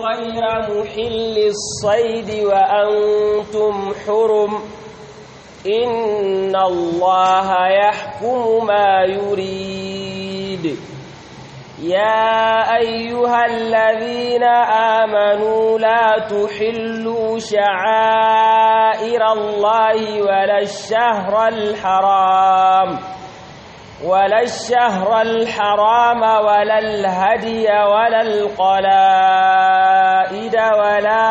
غير محل الصيد وأنتم حرم إن الله يحكم ما يريد يا أيها الذين آمنوا لا تحلوا شعائر الله ولا الشهر الحرام ولا الشهر الحرام ولا الهدي ولا القلائد ولا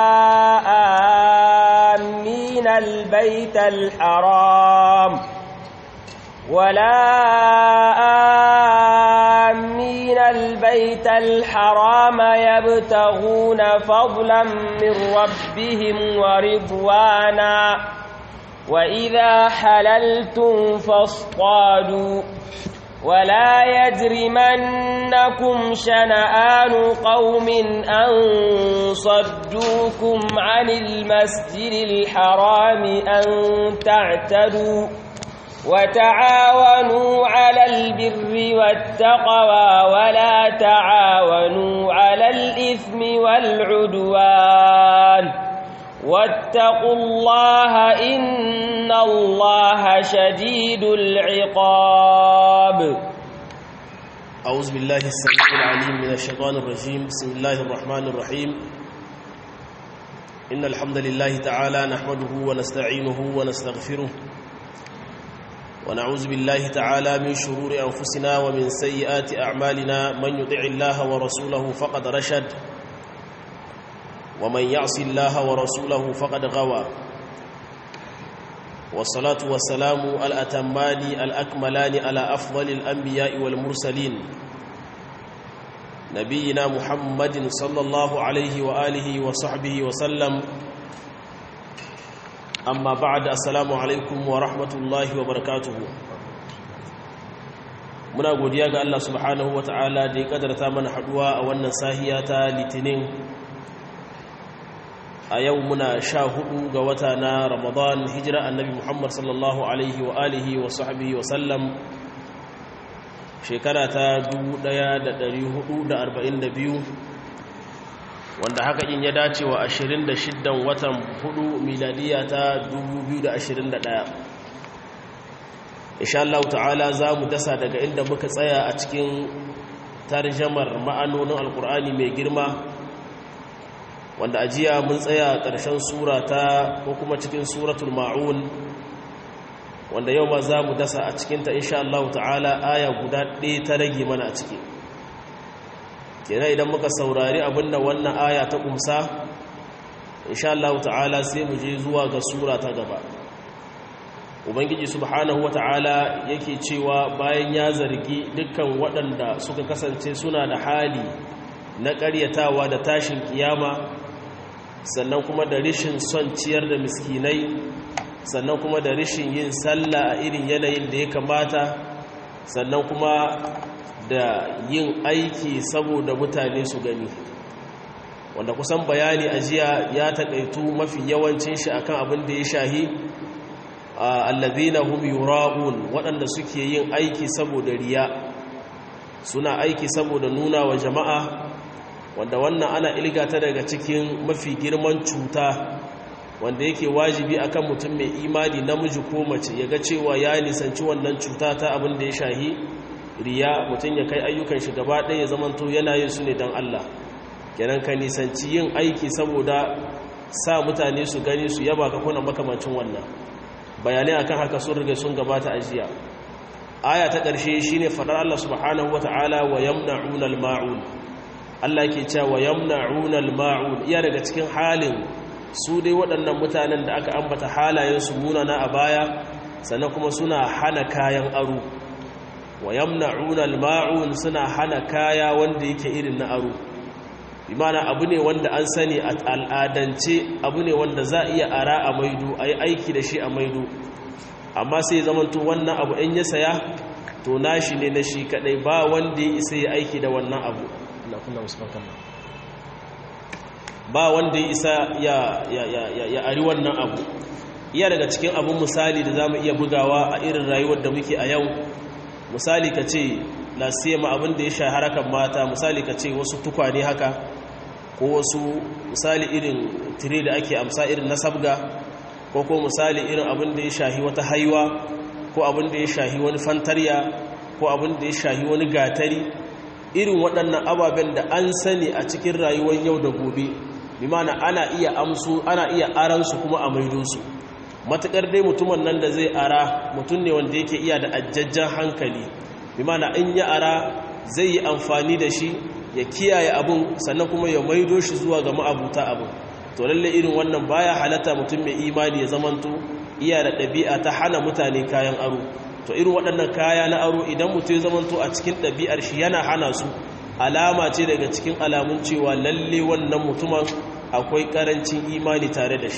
آمين البيت الحرام ولا آمين البيت الحرام يبتغون فضلا من ربهم ورضوانا وإذا حللتم فاصطادوا ولا يجرمنكم شنآن قوم أن صدوكم عن المسجد الحرام أن تعتدوا وتعاونوا على البر والتقوى ولا تعاونوا على الإثم والعدوان واتقوا الله إن الله شديد العقاب أعوذ بالله السميع العليم من الشيطان الرجيم بسم الله الرحمن الرحيم إن الحمد لله تعالى نحمده ونستعينه ونستغفره ونعوذ بالله تعالى من شرور أنفسنا ومن سيئات أعمالنا من يطع الله ورسوله فقد رشد ومن يعص الله ورسوله فقد غوى والصلاة والسلام الأتمان الأكملان على أفضل الأنبياء والمرسلين نبينا محمد صلى الله عليه وآله وصحبه وسلم أما بعد السلام عليكم ورحمة الله وبركاته muna godiya ga Allah subhanahu ta'ala da ya kadarta mana haduwa a wannan sahiya ta litinin a yau muna sha hudu ga wata na ramadan hijira annabi muhammad sallallahu alaihi wa alihi wa sahbihi wa sallam shekara ta 1442 wanda haka in ya dace wa 26 watan hudu miladiya ta 2021 insha Allah ta'ala za mu dasa daga inda muka tsaya a cikin tarjamar ma'anonin alkur'ani mai girma wanda a jiya mun tsaya ƙarshen sura ta ko kuma cikin suratul ma'un wanda yau ma za mu dasa a cikinta insha Allah ta'ala aya guda ɗaya ta rage mana a ciki kenan idan muka saurari abinda wannan aya ta ƙumsa insha Allah ta'ala sai mu je zuwa ga sura ta gaba ubangiji subhanahu wa ta'ala yake cewa bayan ya zargi dukkan waɗanda suka kasance suna da hali na ƙaryatawa da tashin kiyama sannan kuma da rishin son ciyar da miskinai sannan kuma da rishin yin sallah a irin yanayin da ya kamata sannan kuma da yin aiki saboda mutane su gani wanda kusan bayani a jiya ya taƙaitu mafi yawancin shi akan abin da ya shahi allazina hum yura'un waɗanda suke yin aiki saboda riya suna aiki saboda nuna wa jama'a wanda wannan ana ilgata daga cikin mafi girman cuta wanda yake wajibi akan mutum mai imani namiji ko mace ya ga cewa ya nisanci wannan cuta ta abin da ya shahi riya mutum ya kai ayyukan shi gaba ɗaya ya zamanto yana yin su ne don Allah kenan ka nisanci yin aiki saboda sa mutane su gani su yaba ka kuna makamancin wannan bayanai akan haka sun riga sun gabata a jiya aya ta ƙarshe shine faɗar Allah subhanahu wata'ala wa yamna'una al-ma'un Allah ke cewa yamna'una al-ma'un iya daga cikin halin su dai waɗannan mutanen da aka ambata halayen su munana a baya sannan kuma suna hana kayan aro wa yamna'una al-ma'un suna hana kaya wanda yake irin na aro imana abu ne wanda an sani a al'adance abu ne wanda za a iya ara a maido a yi aiki da shi a maido amma sai zamanto wannan abu in ya saya to nashi ne na shi kadai ba wanda ya isa ya aiki da wannan abu ba wanda ya isa ya ari wannan abu iya daga cikin abun misali da za mu iya bugawa a irin rayuwar da muke a yau misali ka ce lasiyama abin da ya sha harakan mata misali ka ce wasu tukwane haka ko wasu misali irin tire da ake amsa irin na sabga ko ko misali irin abin da ya shahi wata haiwa ko abin da ya shahi wani fantarya ko abin da ya shahi wani gatari irin waɗannan ababen da an sani a cikin rayuwar yau da gobe bi mana ana iya amsu ana iya aransu kuma a maido su matuƙar dai mutumin nan da zai ara mutum ne wanda yake iya da ajajjan hankali bi mana in ya ara zai yi amfani da shi ya kiyaye abun sannan kuma ya maido shi zuwa ga ma'abuta abun to lalle irin wannan baya halatta mutum mai imani ya zamanto iya da ɗabi'a ta hana mutane kayan aro to irin waɗannan kaya na aro idan mutum ya zamanto a cikin ɗabi'ar shi yana hana su alama ce daga cikin alamun cewa lalle wannan mutumin akwai ƙarancin imani tare da shi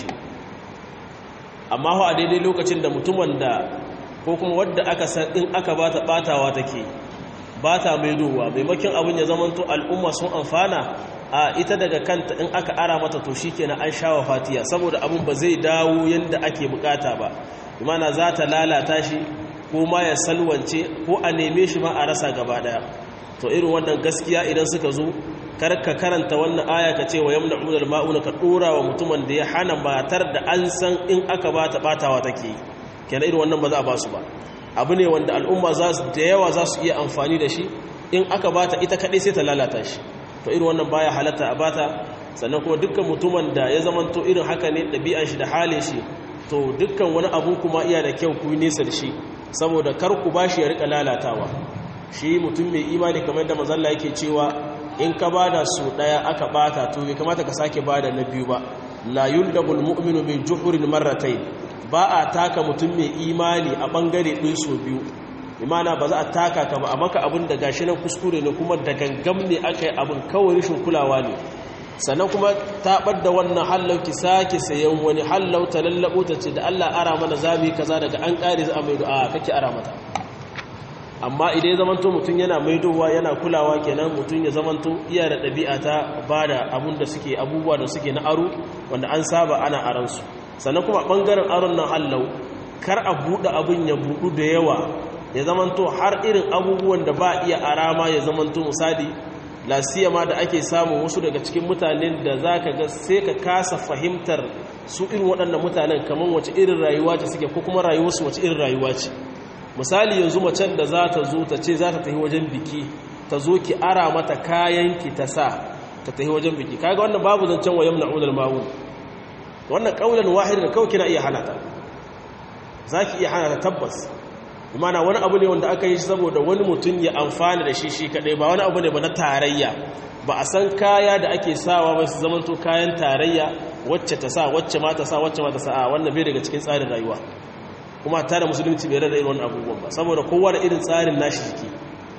amma a daidai lokacin da mutumin da ko kuma wadda aka san in aka bata batawa take ba ta maidowa maimakon abin ya zamanto al'umma sun amfana a ita daga kanta in aka ara mata to shi kenan an shawa fatiya saboda abin ba zai dawo yadda ake bukata ba imana za ta lalata shi ko ma ya salwance ko a neme shi ma a rasa gaba daya to irin wannan gaskiya idan suka zo karka karanta wannan aya ka ce wa yamna udal ma'una ka dora wa mutumin da ya hana matar da an san in aka ba ta batawa take kenan irin wannan ba za a ba su ba abu ne wanda al'umma za su da yawa za su iya amfani da shi in aka bata ita kaɗai sai ta lalata shi to irin wannan baya halatta a bata sannan kuma dukkan mutumin da ya zamanto irin haka ne ɗabi'an shi da halin shi to dukkan wani abu kuma iya da kyau ku nesa da shi saboda kar ku ba shi ya rika lalatawa shi mutum mai imani kamar da mazalla yake cewa in ka bada su ɗaya aka bata to bai kamata ka sake bada na biyu ba la yuldabul mu'minu min juhurin marratayn ba a taka mutum mai imani a ɓangare ɗin so biyu imana ba za a taka ka ba a maka abin da gashi nan kuskure ne kuma da gangam ne aka yi abin kawai rashin kulawa ne sannan kuma taɓar da wannan hallau ki sake sayan wani hallau ta lallaɓo ta ce da allah ara mana zabi kaza daga an ƙare za a maido a kake ara mata amma idan ya zamanto mutum yana maidowa yana kulawa kenan mutum ya zamanto iya da ɗabi'a ta ba da abun da suke abubuwa da suke na aro wanda an saba ana aransu sannan kuma ɓangaren aron nan hallau kar a buɗe abin ya buɗu da yawa ya zamanto har irin abubuwan da ba iya arama ya zamanto misali lasiyama da ake samun wasu daga cikin mutanen da za ka ga sai ka kasa fahimtar su irin waɗannan mutanen kamar wace irin rayuwa ce suke ko kuma rayuwarsu wace irin rayuwa ce misali yanzu macen da za ta zo ta ce za ta tafi wajen biki ta zo ki ara mata kayan ki ta sa ta tafi wajen biki kaga wannan babu zancen wa yamna ulal ma'un wannan kaulan wahid da kawai kina iya hana ta zaki iya hana ta tabbas imana wani abu ne wanda aka yi saboda wani mutum ya amfana da shi shi kadai ba wani abu ne ba na tarayya ba a san kaya da ake sawa ba su zamanto kayan tarayya wacce ta sa wacce ma ta sa wacce ma ta sa a wannan bai daga cikin tsarin rayuwa kuma ta da musulunci bai rada irin wannan abubuwan ba saboda kowa da irin tsarin nashi jiki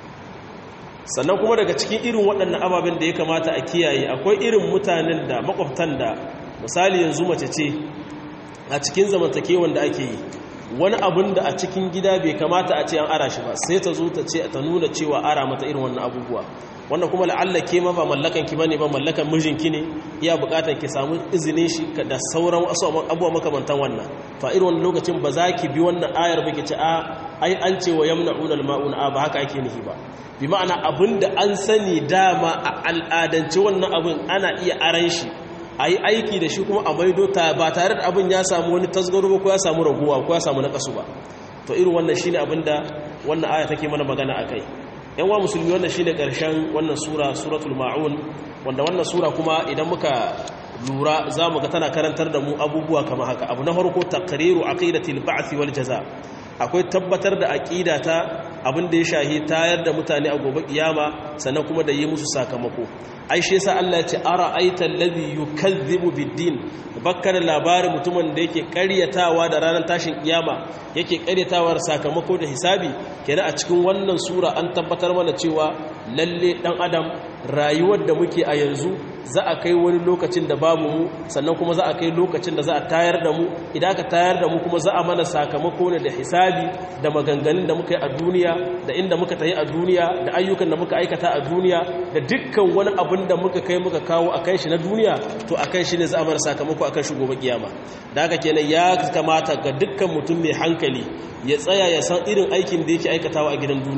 sannan kuma daga cikin irin waɗannan ababen da ya kamata a kiyaye akwai irin mutanen da makwabtan da misali yanzu mace ce a cikin zamantakewan da ake yi wani abun da a cikin gida bai kamata a ce an ara shi ba sai ta zo ta ce ta nuna cewa ara mata irin wannan abubuwa wannan kuma la'alla ke ma ba mallakan ki bane ba mallakan mijinki ne iya bukatar ki samu izinin shi da sauran wasu abubuwa makamantan wannan to a irin wannan lokacin ba za ki bi wannan ayar ba ki ce a ai an ce wa yamna'una al-ma'un a ba haka ake nihi ba bi ma'ana abinda an sani dama a al'adance wannan abin ana iya aran shi a yi aiki da shi kuma a maido ta ba tare da abin ya samu wani tasgaro ba ko ya samu raguwa ko ya samu nakasu ba to irin wannan shi ne abin da wannan aya take mana magana a kai yan wa musulmi wannan shi ne ƙarshen wannan sura suratul ma'un wanda wannan sura kuma idan muka lura za mu ga tana karantar da mu abubuwa kama haka abu na farko taqriru aqidatil ba'th wal jaza akwai tabbatar da aqida ta abin da ya shahi tayar da mutane a gobe kiyama sannan kuma da yi musu sakamako ai shi yasa Allah ya ce ara aita allazi yukazzibu biddin bakkar labarin mutumin da yake ƙaryatawa da ranar tashin kiyama yake ƙaryatawa da sakamako da hisabi kenan a cikin wannan sura an tabbatar mana cewa lalle dan adam rayuwar da muke a yanzu za a kai wani lokacin da babu mu sannan kuma za a kai lokacin da za a tayar da mu idan aka tayar da mu kuma za a mana sakamako ne da hisabi da maganganun da muka yi a duniya da inda muka tayi a duniya da ayyukan da muka aikata a duniya da dukkan wani abin da muka kai muka kawo a kan shi na duniya to a kan shi ne za a mana sakamako a kan shi gobe kiyama da haka kenan ya kamata ga dukkan mutum mai hankali ya tsaya ya san irin aikin da yake aikatawa a gidan duniya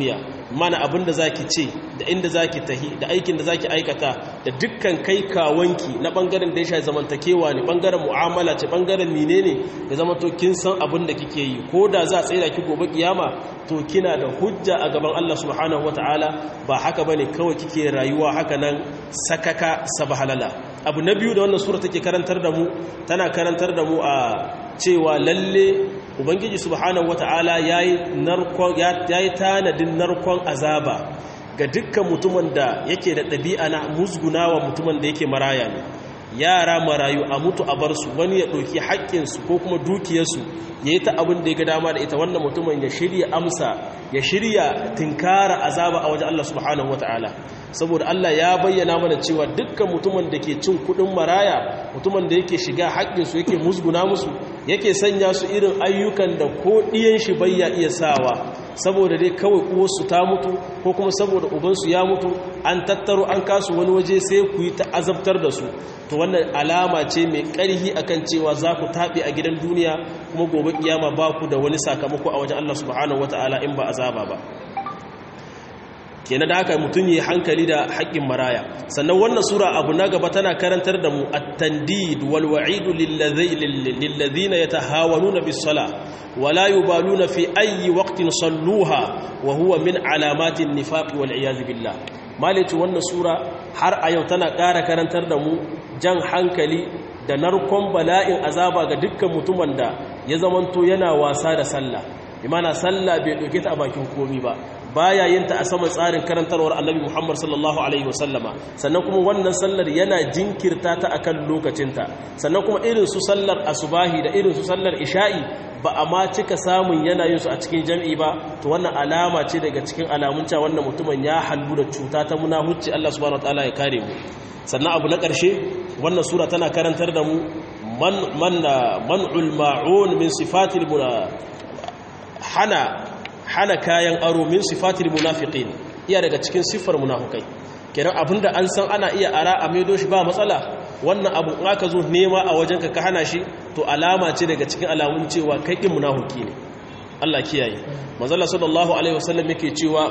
mana abin da zaki ce da inda zaki tahi da aikin da zaki aikata da dukkan kai kawanki na bangaren da ya shafi zamantakewa ne bangaren mu'amala ce bangaren menene da zama to kin san abin da kike yi ko da za a tsaye da ki gobe kiyama to kina da hujja a gaban Allah subhanahu wataala ba haka bane kawai kike rayuwa haka nan sakaka sabahalala abu na biyu da wannan sura take karantar da mu tana karantar da mu a cewa lalle ubangiji subhanahu wata'ala yayi narkon yayi tanadin narkon azaba ga dukkan mutumin da yake da ɗabi'a na musgunawa mutumin da yake maraya ne yara marayu a mutu a bar su wani ya ɗauki haƙƙinsu ko kuma dukiyarsu ya yi ta abin da ya ga dama da ita wannan mutumin ya shirya amsa ya shirya tinkara azaba a wajen Allah subhanahu wata'ala saboda Allah ya bayyana mana cewa dukkan mutumin da ke cin kuɗin maraya mutumin da yake shiga haƙƙinsu yake musguna musu yake sanya su irin ayyukan da ko ɗiyan shi bayya iya sawa saboda dai kawai uwarsu ta mutu ko kuma saboda ubansu ya mutu an tattaro an kasu wani waje sai ku yi ta azabtar da su to wannan alama ce mai ƙarhi akan cewa za ku taɓe a gidan duniya kuma gobe kiyama ba ku da wani sakamako a wajen Allah subhanahu wataala in ba azaba ba kenan da haka mutum yi hankali da haƙƙin maraya sannan wannan sura abu na gaba tana karantar da mu at-tandid wal wa'idu lillazina yatahawanuna bis sala wala yubaluna fi ayyi waqtin salluha wa huwa min alamatin nifaq wal iyaz billah malitu wannan sura har a yau tana ƙara karantar da mu jan hankali da narkon bala'in azaba ga dukkan mutumin da ya zamanto yana wasa da sallah imana sallah bai ɗauke ta a bakin komi ba baya yin ta a saman tsarin karantarwar annabi Muhammad sallallahu alaihi wasallama sannan kuma wannan sallar yana jinkirta ta akan lokacinta sannan kuma irin su sallar asubahi da irin su sallar isha'i ba a ma cika samun yana yin su a cikin jam'i ba to wannan alama ce daga cikin alamun cewa wannan mutumin ya halbu da cuta ta munahucci Allah subhanahu wataala ya kare mu sannan abu na ƙarshe wannan sura tana karantar da mu man man man'ul ma'un min sifatil hana hana kayan aro min sifatil munafiqin iya daga cikin siffar munafikai kenan abinda an san ana iya ara a maido shi ba matsala wannan abu in aka zo nema a wajenka ka hana shi to alama ce daga cikin alamun cewa kai din munafiki ne Allah kiyaye manzala sallallahu alaihi wasallam yake cewa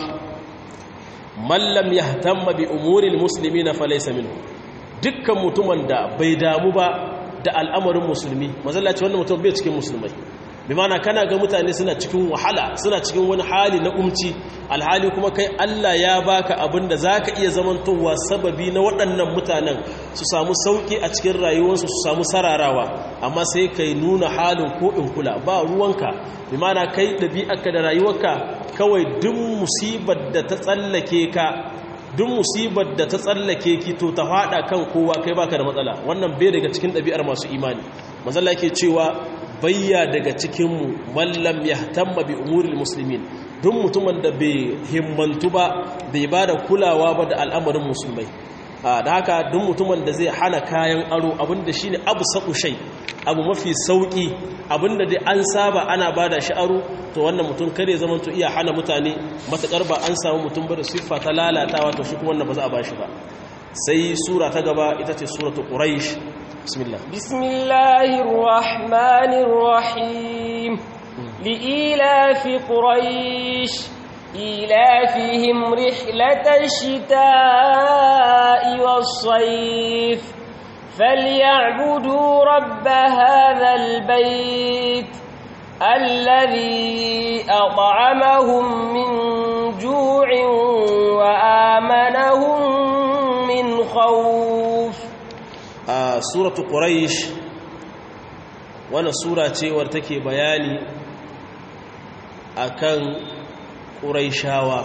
man lam yahtamma bi umuril muslimina falaysa minhu dukkan mutumin da bai damu ba da al'amarin musulmi manzala ce wannan mutum bai cikin musulmai bi mana kana ga mutane suna cikin wahala suna cikin wani hali na umci alhali kuma kai Allah ya baka abin da zaka iya zamantowa sababi na waɗannan mutanen su samu sauki a cikin rayuwarsu su samu sararawa amma sai kai nuna halin ko in kula ba ruwanka bi mana kai ɗabi'arka da rayuwarka kawai duk musibar da ta tsallake ka duk musibar da ta tsallake ki to ta fada kan kowa kai baka da matsala wannan bai daga cikin ɗabi'ar masu imani manzala yake cewa bayya daga cikinmu mallam ya tamma bi umuril musulmin don mutumin da bai himmantu ba bai ba da kulawa ba da al'amarin musulmai da haka don mutumin da zai hana kayan aro abinda shi ne abu saƙu shai abu mafi sauƙi abinda dai an saba ana ba da shi aro to wannan mutum kare zaman to iya hana mutane matuƙar ba an samu mutum ba da siffa ta lalatawa to shi kuma wannan ba za a ba shi ba sai sura ta gaba ita ce suratul quraish بسم الله بسم الله الرحمن الرحيم لإيلاف قريش إيلافهم رحلة الشتاء والصيف فليعبدوا رب هذا البيت الذي أطعمهم من جوع وآمنهم من خوف a suratu quraish wannan sura ce war take bayani akan quraishawa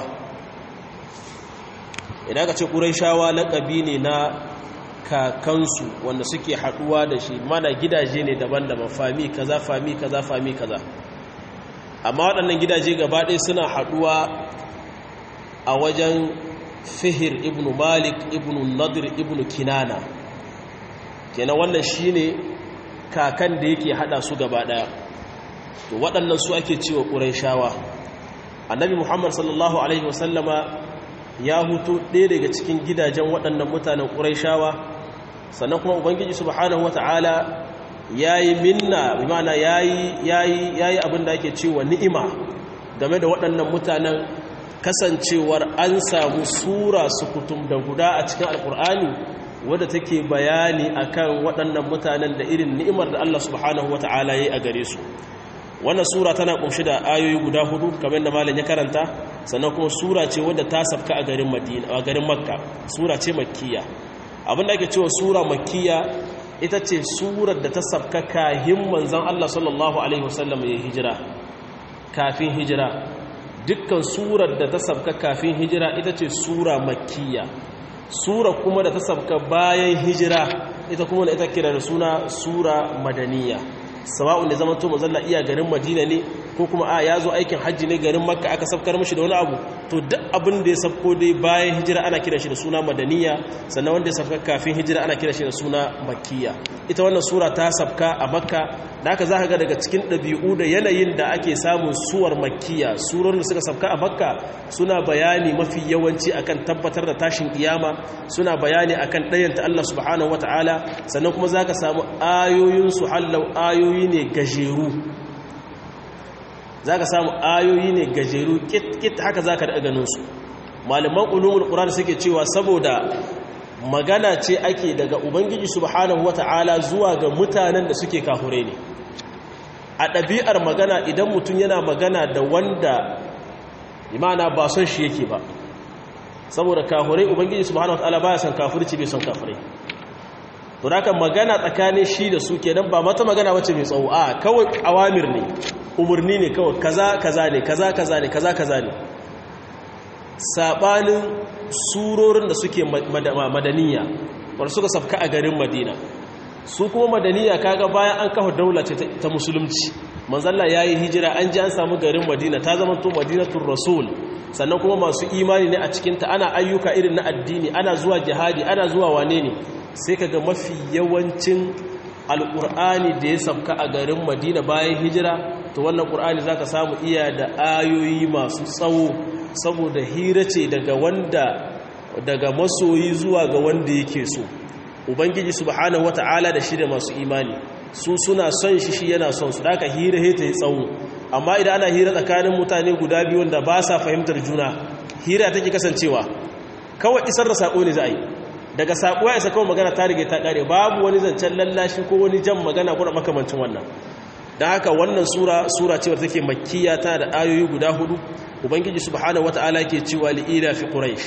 idan ka ce quraishawa laqabi ne na kakansu wanda suke haduwa da shi mana gidaje ne daban-daban fami kaza fami kaza fami kaza amma waɗannan gidaje gaba ɗaya suna haduwa a wajen fihir ibnu malik ibnu nadir ibnu kinana kenan wannan shine kakan da yake hada su gaba daya to waɗannan su ake cewa ƙurayshawa annabi muhammad sallallahu alaihi wasallama ya hutu ɗaya daga cikin gidajen waɗannan mutanen ƙurayshawa sannan kuma ubangiji subhanahu wata'ala yayi minna bi ma'ana yayi yayi yayi abin da ake cewa ni'ima game da waɗannan mutanen kasancewar an samu sura sukutum da guda a cikin alkur'ani wadda take bayani akan waɗannan mutanen da irin ni'imar da Allah subhanahu wata'ala ya yi a gare su wannan sura tana kunshi da ayoyi guda hudu kamar da malam ya karanta sannan kuma sura ce wadda ta safka a garin madina a garin makka sura ce makkiya abin da ake cewa sura makkiya ita ce surar da ta safka kahin manzon Allah sallallahu alaihi wasallam ya hijira kafin hijira dukkan surar da ta safka kafin hijira ita ce sura makkiya sura kuma da ta safka bayan hijira ita kuma da ita kira da suna sura madaniya sawa'un da zaman to mazalla iya garin madina ne ko kuma a ya zo aikin hajji ne garin makka aka safkar mashi da wani abu to duk abin da ya safko dai bayan hijira ana kiran shi da suna madaniya sannan wanda ya safka kafin hijira ana kiran shi da suna makkiya ita wannan sura ta safka a makka da haka za ka ga daga cikin ɗabi'u da yanayin da ake samun suwar makkiya surar da suka safka a makka suna bayani mafi yawanci akan tabbatar da tashin kiyama suna bayani akan ɗayanta Allah subhanahu wata'ala sannan kuma za ka samu ayoyin su hallau ayoyi ne gajeru za ka samu ayoyi ne gajeru kit haka za ka ganin su malaman ulumul ƙuran suke cewa saboda magana ce ake daga ubangiji subhanahu wata'ala zuwa ga mutanen da suke kahure ne a ɗabi'ar magana idan mutum yana magana da wanda imana ba son shi yake ba saboda kahure ubangiji subhanahu wata'ala ba ya son kafirci bai son kafirai to da magana tsakanin shi da su kenan ba mata magana wacce mai tsawo a kawai awamir ne umarni ne kawai kaza kaza ne kaza kaza ne kaza kaza ne sabanin surorin da suke madaniya wanda suka safka a garin madina su kuma madaniya kaga bayan an kafa daula ce ta musulunci manzalla yayi hijira an ji an samu garin madina ta zama to madinatul rasul sannan kuma masu imani ne a cikin ta ana ayyuka irin na addini ana zuwa jihadi ana zuwa wane ne sai kaga mafi yawancin alqur'ani da ya safka a garin madina bayan hijira to wannan qur'ani zaka samu iya da ayoyi masu tsawo saboda hira ce daga wanda daga masoyi zuwa ga wanda yake so ubangiji subhanahu wata'ala da shi da masu imani su suna son shi shi yana son su daga hira he ta yi tsawo amma idan ana hira tsakanin mutane guda biyu wanda ba sa fahimtar juna hira take kasancewa kawai isar da sako ne za a yi daga sako ya isa kawai magana ta rige ta kare babu wani zancen lallashi ko wani jan magana ko makamancin wannan da haka wannan sura sura ce wadda take makkiya ta da ayoyi guda hudu ubangiji subhanahu wataala ke cewa li'ila fi quraish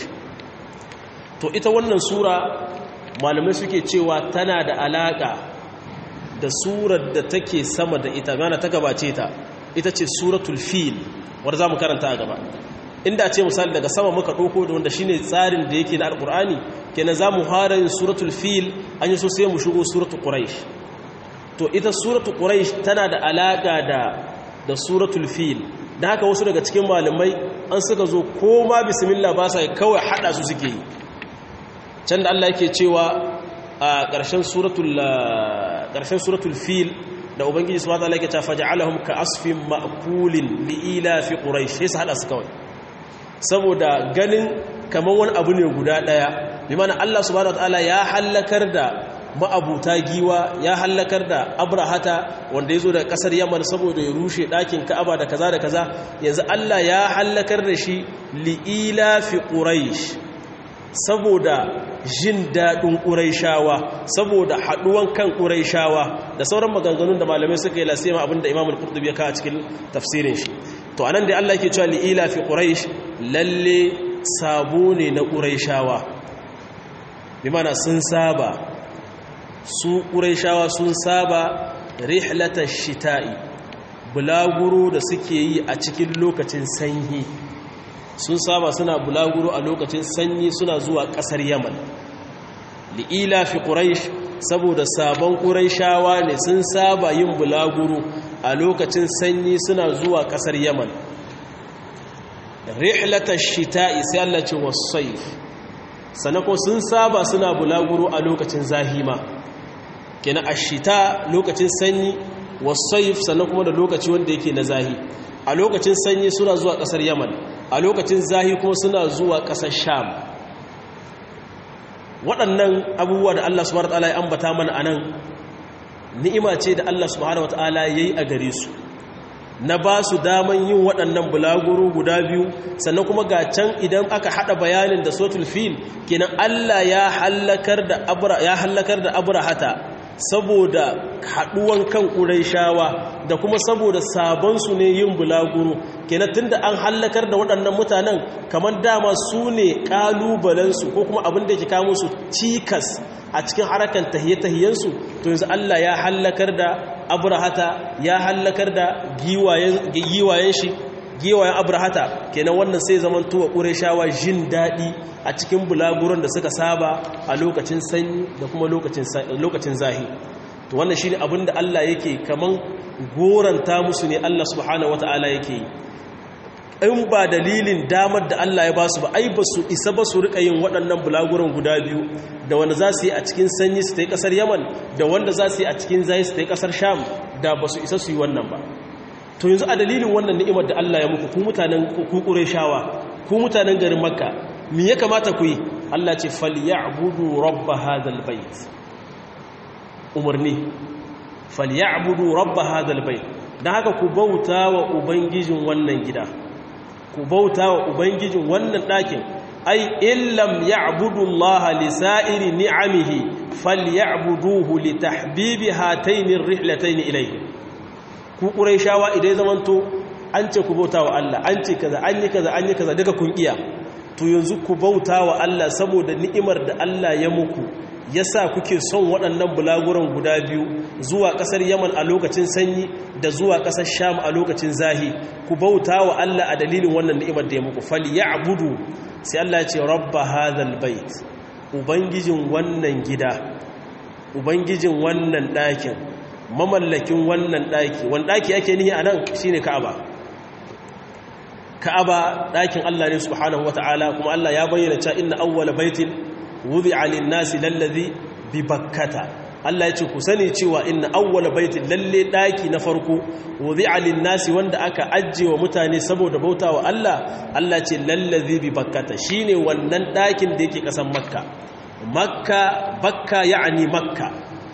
to ita wannan sura malamai suke cewa tana da alaka da surar da take sama da ita mana ta gabace ta ita ce suratul fil wanda zamu karanta a gaba inda ce misali daga sama muka dauko da wanda shine tsarin da yake na alqur'ani kenan zamu fara yin suratul fil an yi so sai mu shigo suratul quraish to ita suratul quraish tana da alaka da da suratul fil da haka wasu daga cikin malamai an suka zo ko ma bismillah ba sa kawai hada su suke yi can da Allah yake cewa a ƙarshen suratul ƙarshen suratul fil da ubangiji subhanahu wa ta'ala yake ta faj'alahum ka asfin ma'kulin liila fi quraish sai su hada su kawai saboda ganin kamar wani abu ne guda daya bi mana Allah subhanahu wa ta'ala ya halakar da ma'abuta giwa ya hallakar da abrahata wanda ya zo da kasar yaman saboda ya rushe ɗakin ka'aba da kaza da kaza yanzu allah ya hallakar da shi li'ila fi ƙuraish saboda jin daɗin ƙuraishawa saboda haɗuwan kan ƙuraishawa da sauran maganganun da malamai suka yi lasima abinda imamul qurtubi ya kawo cikin tafsirin shi to anan da allah ke cewa li'ila fi ƙuraish lalle sabo ne na ƙuraishawa bi mana sun saba su ƙuraishawa sun saba rihlatar shita'i bulaguro da suke yi a cikin lokacin sanyi sun saba suna bulaguro a lokacin sanyi suna zuwa ƙasar yaman li'ila fi ƙuraish saboda sabon ƙuraishawa ne sun saba yin bulaguro a lokacin sanyi suna zuwa ƙasar yaman rihlatar shita'i sai Allah ce wasaif sanako sun saba suna bulaguro a lokacin zahima kenan ashita lokacin sanyi wasayif sannan kuma da lokaci wanda yake na zahi a lokacin sanyi suna zuwa kasar yaman a lokacin zahi kuma suna zuwa kasar sham waɗannan abubuwa da Allah subhanahu wataala ya ambata mana anan ni'ima ce da Allah subhanahu wataala yayi a gare su na ba su daman yin waɗannan bulaguro guda biyu sannan kuma ga can idan aka haɗa bayanin da sotul fil kenan Allah ya hallakar da abra ya hallakar da abrahata saboda haɗuwan kan ƙuraishawa da kuma saboda sabonsu ne yin bulaguro kenan tunda an hallakar da waɗannan mutanen kamar dama su ne ƙalubalensu ko kuma abin da ke kawo su cikas a cikin harakan tahiye-tahiyensu to yanzu Allah ya hallakar da abrahata ya hallakar da giwayen shi giwayen abrahata kenan wannan sai zaman tuwa ƙureshawa jin daɗi a cikin bulaguron da suka saba a lokacin sanyi da kuma lokacin zahi to wannan shi ne abinda Allah yake kaman goranta musu ne Allah subhanahu wata'ala yake yi in ba dalilin damar da Allah ya ba su ba ai ba su isa ba su rika yin waɗannan bulaguron guda biyu da wanda za su yi a cikin sanyi su ta yi ƙasar yaman da wanda za su yi a cikin zahi su ta yi ƙasar sham da ba su isa su yi wannan ba to yanzu a dalilin wannan ni'imar da Allah ya muku ku mutanen ku shawa ku mutanen garin makka me ya kamata ku yi Allah ce falyabudu rabb hadal bait umarni falyabudu rabb hadal bait dan haka ku bauta wa ubangijin wannan gida ku bauta wa ubangijin wannan ɗakin ai illam ya'budu Allah li sa'iri ni'amihi falyabuduhu li tahbibi hatayn ar-rihlatayn ilayhi ku quraishawa idan zamanto an ce ku bauta wa Allah an ce kaza an yi kaza an yi kaza daga kun iya to yanzu ku bauta wa Allah saboda ni'imar da Allah ya muku yasa kuke son waɗannan bulaguran guda biyu zuwa ƙasar Yaman a lokacin sanyi da zuwa ƙasar Sham a lokacin zahi ku bauta wa Allah a dalilin wannan ni'imar da ya muku falyabudu sai Allah ya ce rabba hadhal bait ubangijin wannan gida ubangijin wannan ɗakin mamallakin wannan ɗaki wani ɗaki ake nihi a nan shi ne ka'aba ka'aba ɗakin Allah ne subhanahu wa ta'ala kuma Allah ya bayyana cewa inna awwala baitin wudi alin nasi lallazi bi bakkata Allah ya ce ku sani cewa inna awwala baitin lalle ɗaki na farko wudi alin nasi wanda aka ajiye wa mutane saboda bauta wa Allah Allah ce lallazi bi bakkata shine wannan ɗakin da yake ƙasan makka makka bakka ya'ani makka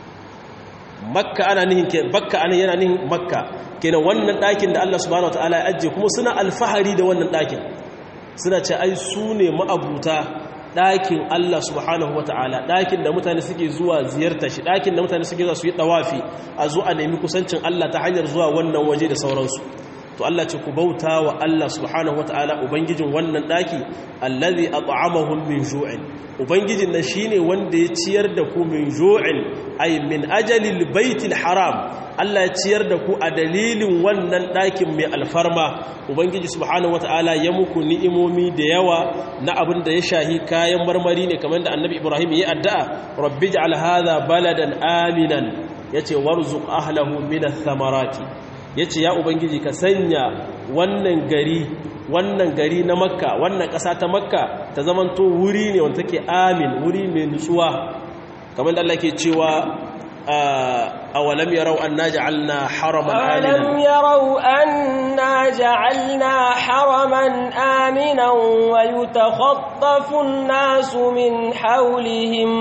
makka ana nihin ke bakka ana yana nihin makka kenan wannan ɗakin da Allah subhanahu wataala ya ajiye kuma suna alfahari da wannan ɗakin suna ce ai su ne ma'abuta ɗakin Allah subhanahu wataala ɗakin da mutane suke zuwa ziyarta shi ɗakin da mutane suke zuwa su yi ɗawafi a zo a nemi kusancin Allah ta hanyar zuwa wannan waje da sauransu to Allah ce ku bauta wa Allah subhanahu wataala ubangijin wannan ɗaki allazi at'amahum min ju'in ubangijin nan shine wanda ya ciyar da ku min ju'in ay min ajalil baitil haram Allah ya ciyar da ku a dalilin wannan ɗakin mai alfarma ubangiji subhanahu wataala ya muku ni'imomi da yawa na abin da ya shahi kayan marmari ne kamar da annabi ibrahim ya addu'a rabbi ij'al hadha baladan aminan yace warzuq ahlahu min ath-thamarati yace ya ubangiji ka sanya wannan gari wannan gari na makka wannan ƙasa ta makka ta zamanto wuri ne wanda take amin wuri mai nutsuwa kamar da Allah ke cewa awalam yarau anna ja'alna haraman aminan alam yarau anna ja'alna haraman aminan wa yutakhaffafu an-nasu min hawlihim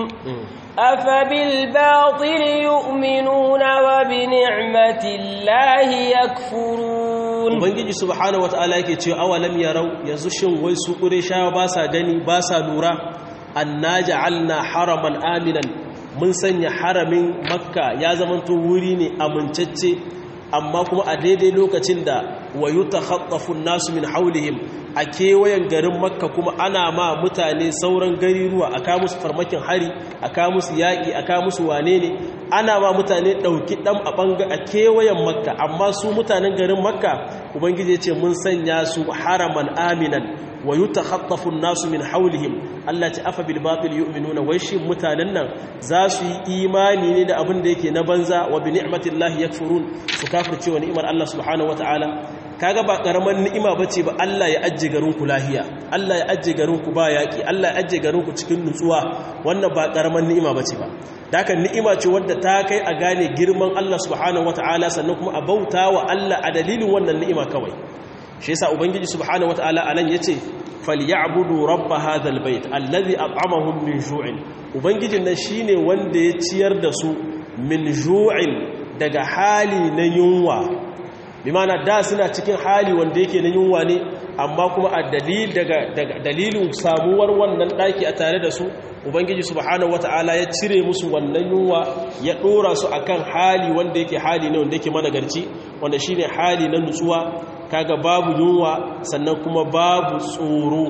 أفبالباطل يؤمنون وبنعمة الله يكفرون ubangiji subhanahu wataala yake cewa awalam yarau yanzu shin wai su qurayshawa ba sa gani ba sa lura anna ja'alna haraman aminan mun sanya haramin makka ya zamanto wuri ne amincacce amma kuma a daidai lokacin da wayutakhaffafu an-nasu min hawlihim a kewayen garin makka kuma ana ma mutane sauran gariruwa a ka musu farmakin hari a ka musu yaƙi a ka musu wane ne ana ma mutane ɗauki ɗan a ɓanga a kewayen makka amma su mutanen garin makka ubangiji ce mun sanya su haraman aminan wa yi takhattafun nasu min haulihim Allah ce afa bil batil yu'minuna wai shi mutanen nan za su yi imani ne da abin da yake na banza wa bi ni'matillahi yakfurun su kafirce wa ni'imar Allah subhanahu wataala kaga ba karaman ni'ima bace ba Allah ya ajje garin ku lahiya Allah ya ajje garin ku ba yaki Allah ya ajje garin ku cikin nutsuwa wannan ba karaman ni'ima bace ba dakan ni'ima ce wadda ta kai a gane girman Allah subhanahu wataala sannan kuma a bauta wa Allah a dalilin wannan ni'ima kawai shi yasa ubangiji subhanahu wataala anan yace falyabudu rabb hadhal bait alladhi at'amahum min ju'in ubangijin nan shine wanda ya ciyar da su min ju'in daga hali na yunwa bi mana da suna cikin hali wanda yake na yunwa ne amma kuma a dalilin samuwar wannan ɗaki a tare da su ubangiji subhanahu wata'ala ya cire musu wannan yunwa ya ɗora su akan hali wanda yake hali ne wanda yake managarci wanda shine hali na nutsuwa kaga babu yunwa sannan kuma babu tsoro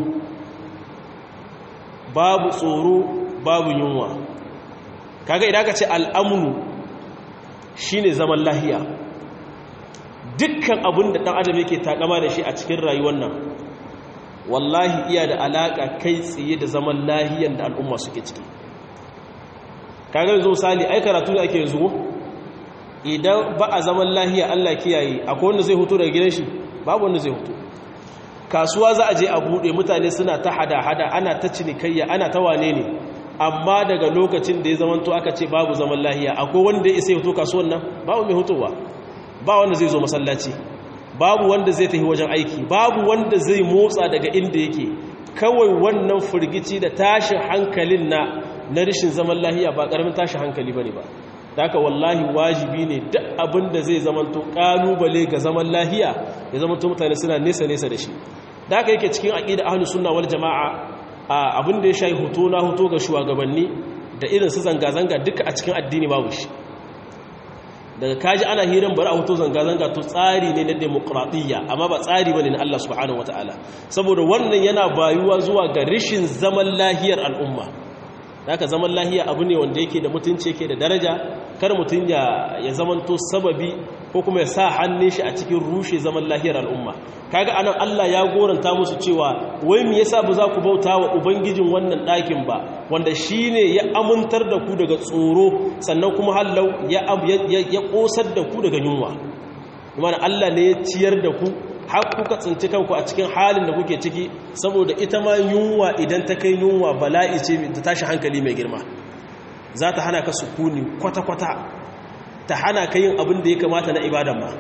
babu tsoro babu yunwa kaga idan ka ce al'amunu shine zaman lahiya dukkan abin da ɗan adam yake takama da shi a cikin rayuwar nan wallahi iya da alaƙa kai tsaye da zaman lahiyan da al'umma suke ciki kaga yanzu misali ai karatu da ake yanzu idan ba a zaman lahiya Allah kiyaye akwai wanda zai hutu daga gidan shi babu wanda zai hutu kasuwa za a je a buɗe mutane suna ta hada-hada ana ta cinikayya ana ta wane ne amma daga lokacin da ya zamanto aka ce babu zaman lahiya akwai wanda ya isa hutu kasuwan nan babu mai hutuwa ba wanda zai zo masallaci babu wanda zai tafi wajen aiki babu wanda zai motsa daga inda yake kawai wannan firgici da tashin hankalin na na rishin zaman lahiya ba karamin tashin hankali bane ba da haka wallahi wajibi ne duk abin da zai zamanto kalubale ga zaman lahiya ya zamanto mutane suna nesa nesa da shi da haka yake cikin aqida ahlus sunna wal jamaa abin da ya shayi hoto na hoto ga shugabanni da irin su zanga zanga duka a cikin addini babu shi daga kaji ana hirin bari a hoto zanga-zanga to tsari ne na demokradiyya amma ba tsari bane na Allah subhanahu wataala saboda wannan yana bayuwa zuwa ga rishin zaman lahiyar al'umma haka zaman lahiya abu ne wanda yake da mutunci yake da daraja kar mutun ya ya zamanto sababi ko kuma ya sa hannun shi a cikin rushe zaman lahiyar al'umma kaga anan Allah ya goranta musu cewa wai me yasa ba za ku bauta wa ubangijin wannan ɗakin ba wanda shine ya amintar da ku daga tsoro sannan kuma hallau ya ya kosar da ku daga yunwa kuma Allah ne ya ciyar da ku har kuka tsinci kanku a cikin halin da kuke ciki saboda ita ma yunwa idan ta kai yunwa bala'i ce da tashi hankali mai girma za ta hana ka sukuni kwata-kwata ta hana ka yin abin da ya kamata na ibadan ma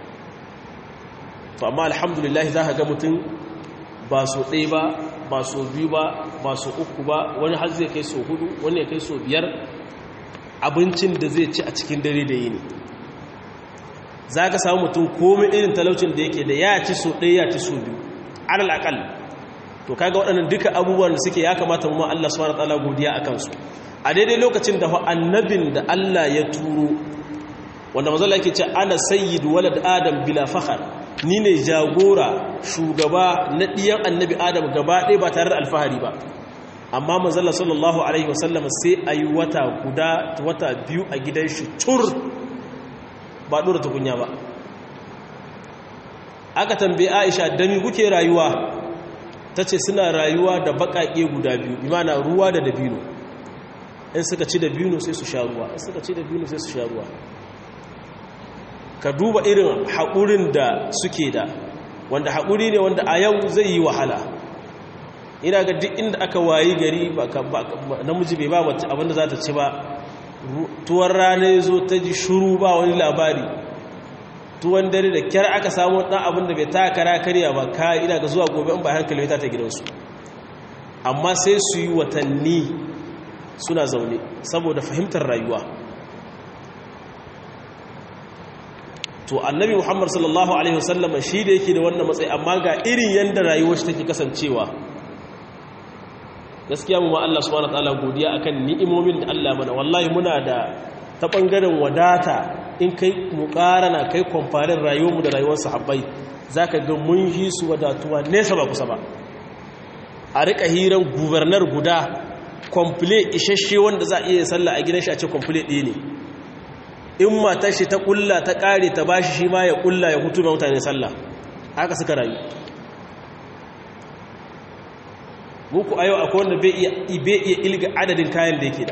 to amma alhamdulillah za ka ga mutum ba so ɗaya ba ba so biyu ba ba so uku ba wani har zai kai so hudu wani ya kai so biyar abincin da zai ci a cikin dare da yini za ka samu mutum komai irin talaucin da yake da ya ci so ɗaya ya ci so biyu alal akal to kaga waɗannan duka abubuwan da suke ya kamata mu Allah subhanahu wataala godiya akan su a daidai lokacin da annabin da Allah ya turo wanda mazalla yake ce ana sayyid walad adam bila fakhar ni ne jagora shugaba na ɗiyan annabi adam gaba ɗaya ba tare da alfahari ba amma mazalla sallallahu alaihi wasallam sai a yi wata guda wata biyu a gidan shi tur ba ɗora tukunya ba aka tambaye aisha dami kuke rayuwa ta ce suna rayuwa da baƙaƙe guda biyu imana ruwa da dabino in suka ci dabino sai su sha ruwa in suka ci dabino sai su sha ruwa ka duba irin haƙurin da suke da wanda haƙuri ne wanda a yau zai yi wahala ina ga duk inda aka wayi gari namiji bai ba mace abinda za ta ci ba tuwon rana ya zo ta ji shuru ba wani labari tuwon dare da kyar aka samu ɗan abin da bai ta kara karya ba ka ina ga zuwa gobe in ba hankali ta ta gidansu amma sai su yi watanni suna zaune saboda fahimtar rayuwa to annabi muhammad sallallahu alaihi wasallam shi da yake da wannan matsayi amma ga irin yadda rayuwar shi take kasancewa gaskiya mu ma Allah subhanahu wataala godiya akan ni'imomin da Allah mana wallahi muna da ta bangaren wadata in kai muqarana kai comparing rayuwar mu da rayuwar sahabbai zaka ga mun yi su wadatuwa nesa ba kusa ba a rika hiran governor guda complete isasshe wanda za a iya sallah a gidan shi a ce complete ɗaya ne in matar shi ta kulla ta kare ta bashi shi ma ya kulla ya hutu da mutane sallah haka suka rayu muku a yau akwai wanda bai iya ilga adadin kayan da yake da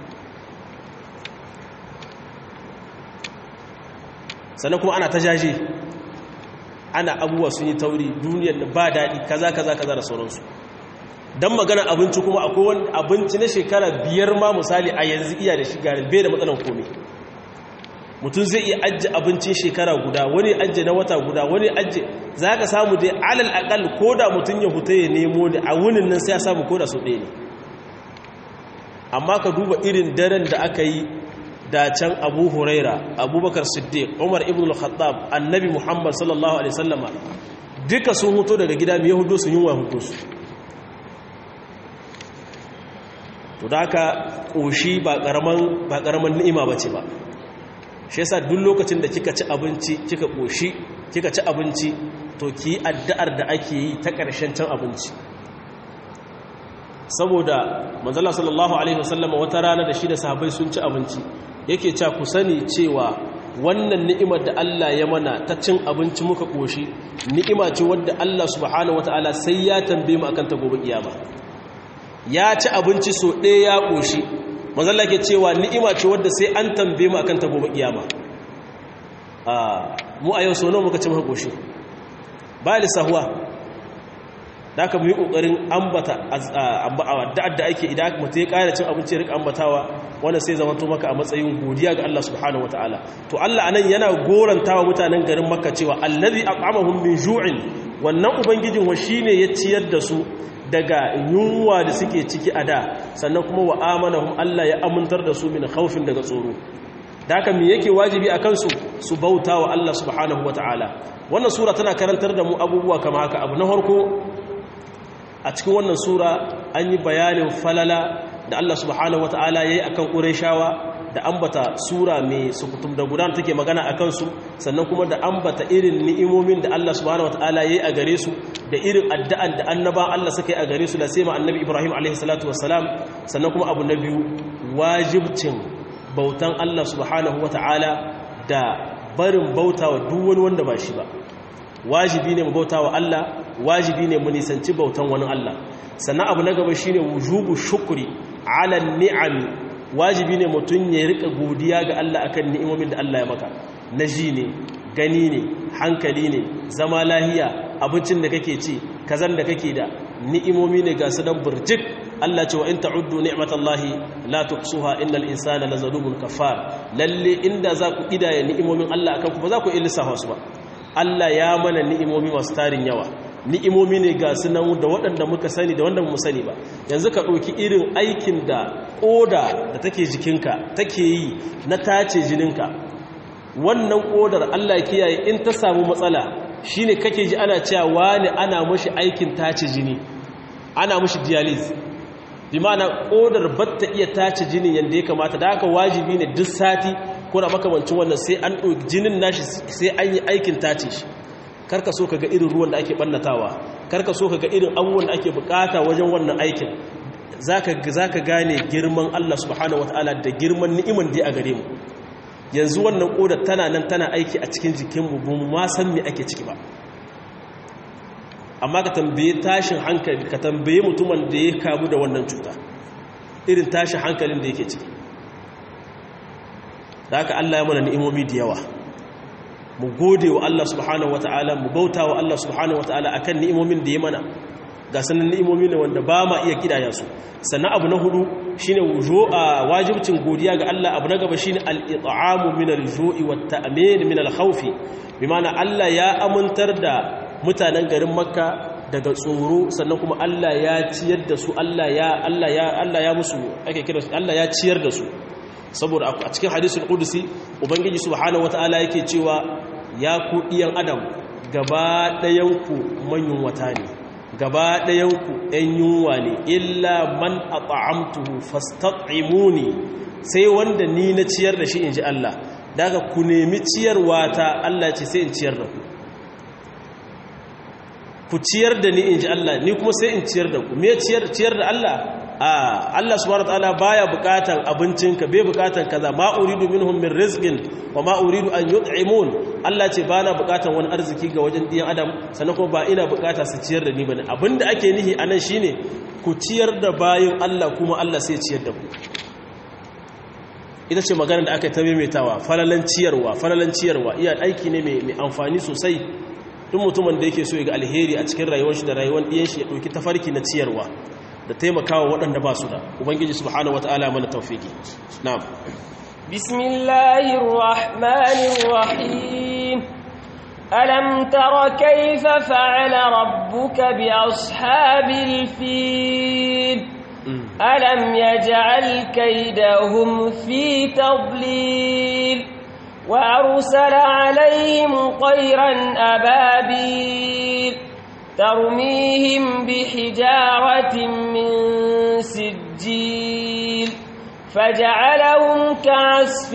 sannan kuma ana ta jaje ana abubuwa sun yi tauri duniyar da ba daɗi kaza kaza kaza da sauransu don magana abinci kuma akwai wani abinci na shekara biyar ma misali a yanzu iya da shiga bai da matsalan komai mutum zai iya ajiye abincin shekara guda wani ajiye na wata guda wani ajiye za ka samu dai alal akal ko da mutum ya huta ya nemo da a wunin nan sai ya samu ko da su ɗaya ne amma ka duba irin daren da aka yi da can abu huraira abubakar siddiq umar ibn al-khattab annabi muhammad sallallahu alaihi sallama duka sun huto daga gida mai yahudu sun yi wa hudu su to da haka ƙoshi ba ƙaramin ni'ima ba ce ba shi yasa duk lokacin da kika ci abinci kika ƙoshi kika ci abinci to ki addu'ar da ake yi ta ƙarshen cin abinci saboda manzala sallallahu alaihi wasallam wata rana da shi da sahabbai sun ci abinci yake cewa ku sani cewa wannan ni'imar da Allah ya mana ta cin abinci muka ƙoshi ni'ima ce wadda Allah subhanahu wataala sai ya tambaye mu akan ta gobe kiyama ya ci abinci so ɗaya ya ƙoshi mazalla ke cewa ni'ima ce wadda sai an tambaye mu akan ta gobe kiyama mu a yau so nawa muka ci muka ƙoshi ba lissahuwa da aka mu yi ƙoƙarin ambata da'ad da ake idan mutu ya ƙara cin abinci ya rika ambatawa wanda sai zama to maka a matsayin godiya ga Allah subhanahu wa ta'ala to Allah anan yana gorantawa mutanen garin makka cewa allazi aqamahum min ju'in wannan ubangijin wa shine ya ciyar da su daga yunwa da suke ciki a da sannan kuma wa amanahum Allah ya amintar da su min khawfin daga tsoro da haka me yake wajibi a kansu su bauta wa Allah subhanahu wa ta'ala wannan sura tana karantar da mu abubuwa kama haka abu na farko a cikin wannan sura an yi bayanin falala da Allah subhanahu wa ta'ala ya yi a kan ƙureshawa da ambata sura mai sukutum da gudanar take magana a kansu sannan kuma da ambata irin ni'imomin da Allah subhanahu wa ta'ala ya yi a gare su da irin addu'an da annaba Allah suka yi a gare su da sai ma annabi Ibrahim alaihi salatu wassalam sannan kuma abu na biyu wajibcin bautan Allah subhanahu wa ta'ala da barin bauta wa duk wani wanda ba shi ba wajibi ne mu bauta wa Allah wajibi ne mu nisanci bautan wani Allah sannan abu na gaba shine wujubu shukri ala ni'ami wajibi ne mutum ya rika godiya ga Allah akan ni'imomin da Allah ya maka na ji ne gani ne hankali ne zama lahiya abincin da kake ci kazan da kake da ni'imomi ne ga su dan burjik Allah ce wa in ta'uddu ni'matallahi la tuhsuha innal insana lazalumun kafar lalle inda za ku kidaya ni'imomin Allah akan ku ba za ku iya lissafa su ba Allah ya mana ni'imomi masu tarin yawa ni'imomi ne ga su nan da waɗanda muka sani da wanda mu sani ba yanzu ka ɗauki irin aikin da ƙoda da take jikinka take yi na tace jininka wannan ƙodar Allah kiyaye in ta samu matsala shine kake ji ana cewa wani ana mashi aikin tace jini ana mashi dialysis bi ma'ana ƙodar batta iya tace jinin yadda ya kamata da haka wajibi ne duk sati ko da makamancin wannan sai an ɗauki jinin nashi sai an yi aikin tace shi karka so ka ga irin ruwan da ake ɓannatawa karka so ka ga irin abubuwan da ake bukata wajen wannan aikin za ka gane girman Allah subhanahu wata'ala da girman ni'iman da a gare mu yanzu wannan ƙodar tana nan tana aiki a cikin jikinmu ba mu ma san me ake ciki ba amma ka tambaye tashin hankali ka tambaye mutumin da ya kamu da wannan cuta irin tashin hankalin da yake ciki da haka Allah ya mana ni'imomi da yawa mu gode wa Allah subhanahu wata'ala mu bauta wa Allah subhanahu wata'ala akan ni'imomin da ya mana ga sanan ni'imomi ne wanda ba ma iya kidaya su sannan abu na hudu shine wujo a wajibcin godiya ga Allah abu na gaba shine al-it'amu min al-ju'i wat ta'min min al-khawf bi ma'ana Allah ya amintar da mutanen garin Makka daga tsoro sannan kuma Allah ya ciyar da su Allah ya Allah ya Allah ya musu ake kira Allah ya ciyar da su saboda a cikin hadisul qudusi ubangiji subhanahu wataala yake cewa ya ku diyan adam gaba ɗayanku manyan wata ne gaba ɗayanku ɗan yunwa ne illa man at'amtuhu fastat'imuni sai wanda ni na ciyar da shi inji Allah daga ku nemi ciyarwa ta Allah ce sai in ciyar da ku ku ciyar da ni inji Allah ni kuma sai in ciyar da ku me ciyar ciyar da Allah a Allah subhanahu wataala baya bukatan abincinka bai bukatan kaza ma uridu minhum min rizqin wa ma uridu an yut'imun Allah ce bana bukatan wani arziki ga wajen diyan adam sannan kuma ba ina bukata su ciyar da ni bane abinda ake nihi anan shine ku ciyar da bayin Allah kuma Allah sai ciyar da ku ita ce magana da aka ta maimaitawa falalan ciyarwa falalan ciyarwa iya aiki ne mai amfani sosai duk mutumin da yake so ya ga alheri a cikin rayuwar shi da rayuwar diyan shi ya dauki tafarki na ciyarwa da taimakawa waɗanda ba su da ubangiji subhanahu wata'ala mana tawfiki na'am bismillahir rahmanir rahim alam tara kayfa fa'ala rabbuka bi ashabil fil ألم يجعل كيدهم في تضليل وأرسل عليهم طيرا أبابيل ترميهم بحجارة من سجيل فجعلهم كعصف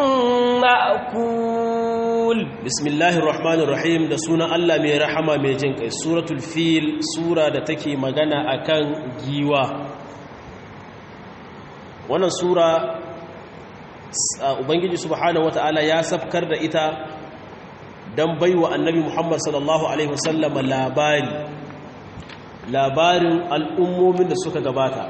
مأكول بسم الله الرحمن الرحيم da sunan Allah mai rahama mai jin kai suratul fil sura da take magana akan giwa wannan sura ubangiji subhanahu wataala ya safkar da ita dan baiwa annabi Muhammad sallallahu alaihi wasallam labari labarin al'ummomin da suka gabata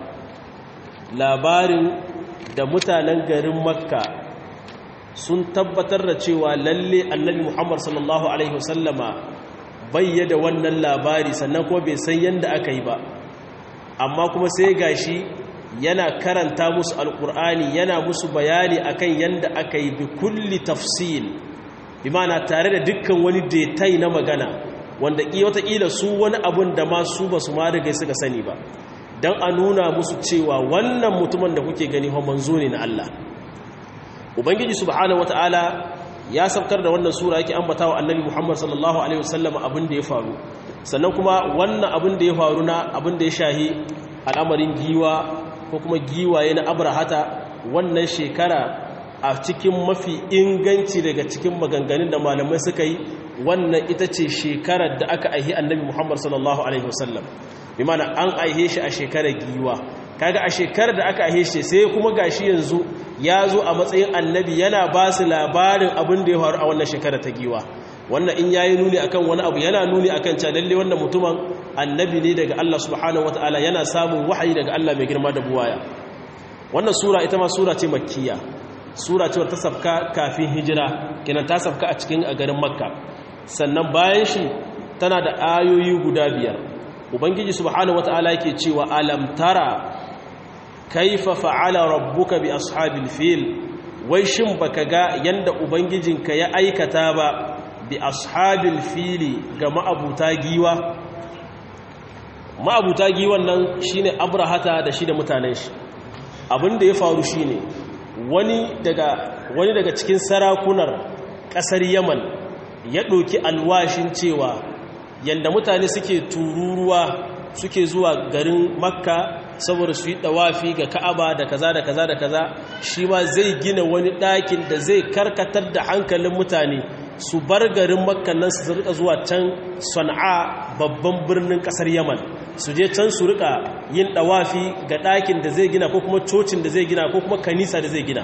labarin da mutanen garin makka sun tabbatar da cewa lalle annabi muhammad sallallahu alaihi wasallama bayyada wannan labari sannan kuma bai san yadda aka yi ba amma kuma sai gashi yana karanta musu alkur'ani yana musu bayani akan yadda aka yi bi kulli tafsil bi mana tare da dukkan wani detai na magana wanda wataƙila su wani abun da ma su ba su ma rigai suka sani ba don a nuna musu cewa wannan mutumin da kuke gani manzo ne na Allah ubangiji subhanahu wataala ya saukar da wannan sura yake ambata wa annabi Muhammad sallallahu alaihi wasallam abin da ya faru sannan kuma wannan abin da ya faru na abin da ya shahi al'amarin giwa ko kuma giwaye na abrahata wannan shekara a cikin mafi inganci daga cikin maganganun da malamai suka yi wannan ita ce shekarar da aka aihi annabi Muhammad sallallahu alaihi wasallam bi mana an aihe shi a shekarar giwa kaga a shekarar da aka aihe shi sai kuma gashi yanzu ya zo a matsayin annabi yana ba su labarin abin da ya faru a wannan shekarar ta giwa wannan in yayi nuni akan wani abu yana nuni akan cewa lalle wannan mutumin annabi ne daga Allah subhanahu wataala yana samun wahayi daga Allah mai girma da buwaya wannan sura ita ma sura ce makkiya sura ce ta safka kafin hijira kenan ta safka a cikin a garin makka sannan bayan shi tana da ayoyi guda biyar ubangiji subhanahu wataala yake cewa alam tara kaifa fa'ala rabbuka bi ashabil fil wai shin baka ga yanda ubangijinka ya aikata ba bi ashabil fili ga ma'abuta giwa ma'abuta giwan nan shine abrahata da shi da mutanen shi abinda ya faru shine wani daga wani daga cikin sarakunar kasar yaman ya ɗauki alwashin cewa yanda mutane suke tururuwa suke zuwa garin makka saboda su yi ɗawafi ga ka'aba da kaza da kaza da kaza shi ma zai gina wani ɗakin da zai karkatar da hankalin mutane su bar garin makka nan su rika zuwa can sana'a babban birnin ƙasar yaman su je can su rika yin ɗawafi ga ɗakin da zai gina ko kuma cocin da zai gina ko kuma kanisa da zai gina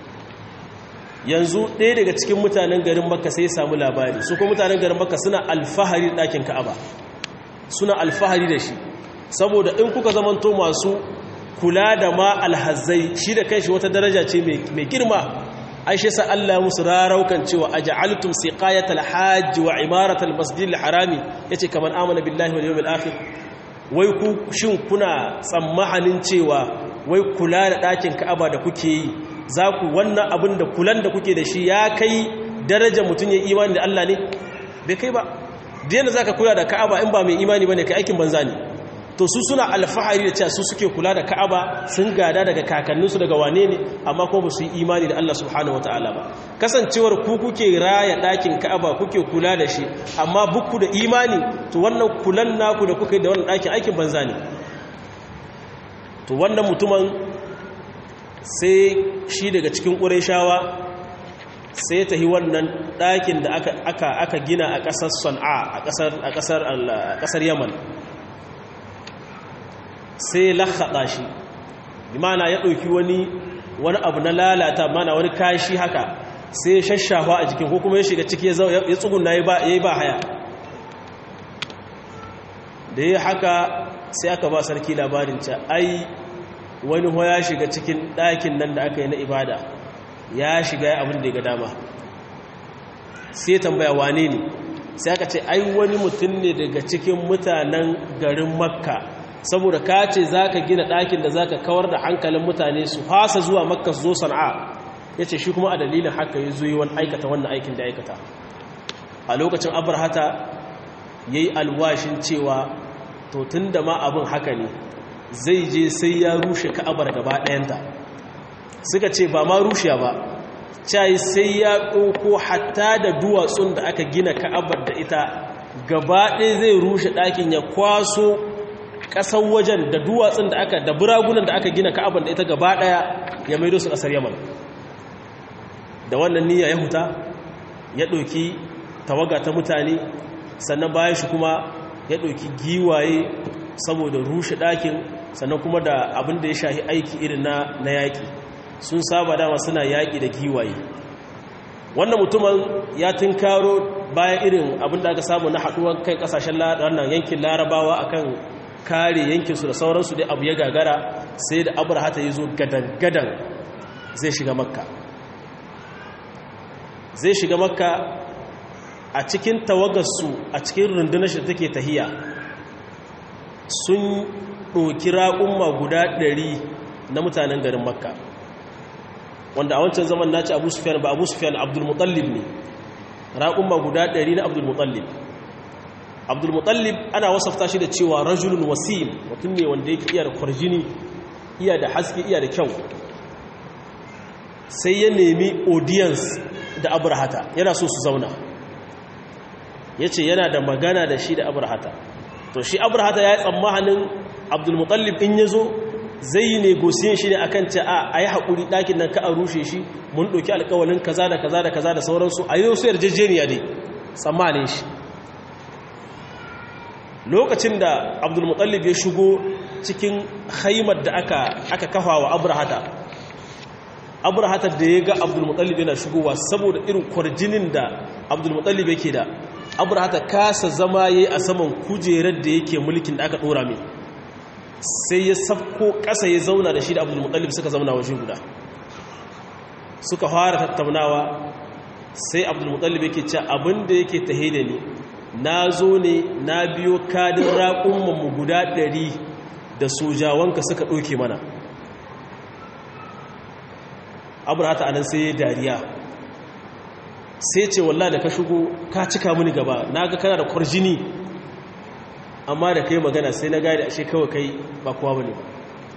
yanzu ɗaya daga cikin mutanen garin makka sai ya samu labari su kuma mutanen garin makka suna alfahari ɗakin ka'aba suna alfahari da shi saboda in kuka zamanto masu kula da ma alhazai shi da kanshi wata daraja ce mai girma aishe sa Allah musu raraukan cewa aj'altum siqayatal hajj wa imaratal masjidil harami yace kaman amana billahi wal yawmil akhir wai ku shin kuna tsammanin cewa wai kula da ɗakin ka'aba da kuke yi za ku wannan abin da kulan da kuke da shi ya kai daraja mutum ya imani da Allah ne bai kai ba da yadda za ka kula da ka'aba in ba mai imani ba ne ka aikin banza ne to su suna alfahari da cewa su suke kula da ka'aba sun gada daga kakanninsu daga wane ne amma kuma ba su yi imani da Allah subhanahu wataala ba kasancewar ku kuke raya ɗakin ka'aba kuke kula da shi amma buku da imani to wannan kulan naku da kuke da wannan ɗakin aikin banza ne to wannan mutumin sai shi daga cikin ƙureshawa sai ta yi wannan ɗakin da aka gina a ƙasar son'a a ƙasar yaman sai lahaɗa shi imana ya ɗauki wani wani abu na lalata mana wani kashi haka sai shashafa a jikin ko kuma ya shiga ciki ya tsuguna ya yi ba haya da ya haka sai aka ba sarki labarin ca ai wani ho ya shiga cikin ɗakin nan da aka yi na ibada ya shiga ya abin da ya ga dama sai tambaya wane ne sai aka ce ai wani mutum ne daga cikin mutanen garin makka saboda ka ce za ka gina ɗakin da za ka kawar da hankalin mutane su fasa zuwa makka su zo sana'a ya ce shi kuma a dalilin haka ya zo yi wani aikata wannan aikin da aikata a lokacin abarhata ya yi alwashin cewa to tun da ma abin haka ne zai je sai ya rushe ka'abar gaba ɗayanta suka ce ba ma rushe ba cai sai ya ɗauko hatta da duwatsun da aka gina ka'abar da ita gaba ɗaya zai rushe ɗakin ya kwaso ƙasar wajen da duwatsun da aka da buragunan da aka gina ka'abar da ita gaba ɗaya ya maido su ƙasar yaman da wannan niyya ya huta ya ɗauki tawaga ta mutane sannan bayan shi kuma ya ɗauki giwaye saboda rushe ɗakin sannan kuma da abin da ya shahi aiki irin na yaƙi sun saba dama suna yaƙi da giwaye wannan mutumin ya tunkaro bayan irin abin da aka samu na haɗuwar kai ƙasashen wannan yankin larabawa akan kare yankinsu da sauransu dai abu ya gagara sai da abraha ta yi zo gadan-gadan zai shiga makka zai shiga makka a cikin tawagarsu a cikin rundunar shi take tahiya sun ɗoki raƙumma guda ɗari na mutanen garin makka wanda a wancan zaman naci abu sufiyan ba abu sufiyan abdulmutallib ne raƙumma guda ɗari na abdulmutallib abdulmutallib ana wasafta shi da cewa rajulun wasim mutum ne wanda yake iya da kwarjini iya da haske iya da kyau sai ya nemi audience da abrahata yana so su zauna ya ce yana da magana da shi da abrahata to shi abrahata ya yi tsammanin abdulmutallib in ya zo zai yi negosiyin shi ne a kan ce a yi haƙuri ɗakin nan ka a rushe shi mun ɗauki alƙawalin kaza da kaza da kaza da sauransu a yi su yarjejeniya dai tsammanin shi lokacin da abdulmutallib ya shigo cikin haimar da aka kafa wa abrahata abrahata da ya ga abdulmutallib yana shigowa saboda irin kwarjinin da abdulmutallib yake da abrahata kasa zama ya yi a saman kujerar da yake mulkin da aka ɗora mai sai ya safko ƙasa ya zauna da shi da abdulmutallib suka zauna waje guda suka fara tattaunawa sai abdulmutallib yake ce abin da yake tahe da ni na zo ne na biyo kadin raƙunmanmu guda ɗari da sojawanka suka ɗoke mana abrahata anan sai ya dariya sai ce wallah da ka shigo ka cika mini gaba na ga kana da kwarjini amma da kai magana sai na gane ashe kawai kai ba kowa bane ba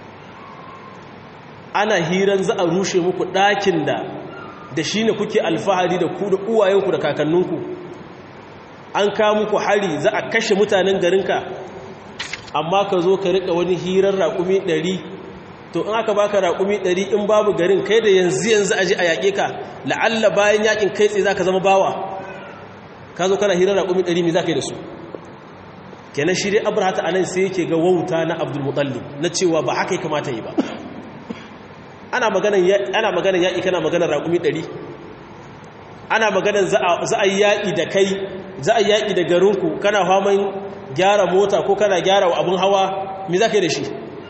ana hiran za a rushe muku ɗakin da da shi ne kuke alfahari da ku da uwayenku da kakanninku an kawo muku hari za a kashe mutanen garinka amma ka zo ka riƙa wani hirar raƙumi ɗari to in aka baka raƙumi ɗari in babu garin kai da yanzu yanzu aji a yaƙe ka la'alla bayan yaƙin kai tsaye za ka zama bawa ka zo kana hirar raƙumi ɗari mai za ka yi da su kenan shi dai abrahata a nan sai yake ga wauta na abdulmutallib na cewa ba haka ya kamata yi ba ana maganan yaƙi kana maganar raƙumi ɗari ana maganan za a yi yaƙi da kai za a yi yaƙi da garinku kana faman gyara mota ko kana gyara abin hawa mai za ka yi da shi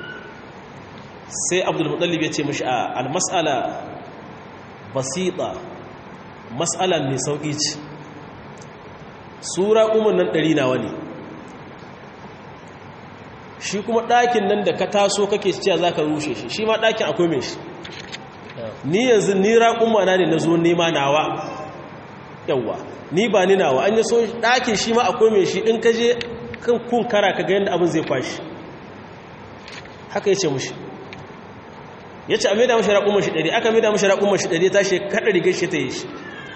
sai abdulmutallib ya ce mashi a almas'ala basita mas'ala mai sauƙi ce sura umar nan ɗari nawa ne shi kuma ɗakin nan da ka taso kake cewa za ka rushe shi shi ma ɗakin akwai mai shi ni yanzu ni raƙumma na ne na zo nema nawa yawwa ni ba ni nawa an yi so ɗakin shi ma akwai mai shi in ka je kan kun kara ka ga yadda abin zai kwashi haka ya ce mushi ya ce a maida mashi raƙumman shi ɗari aka maida mashi raƙumman shi ɗari ta shi kaɗa rigar shi ta yi shi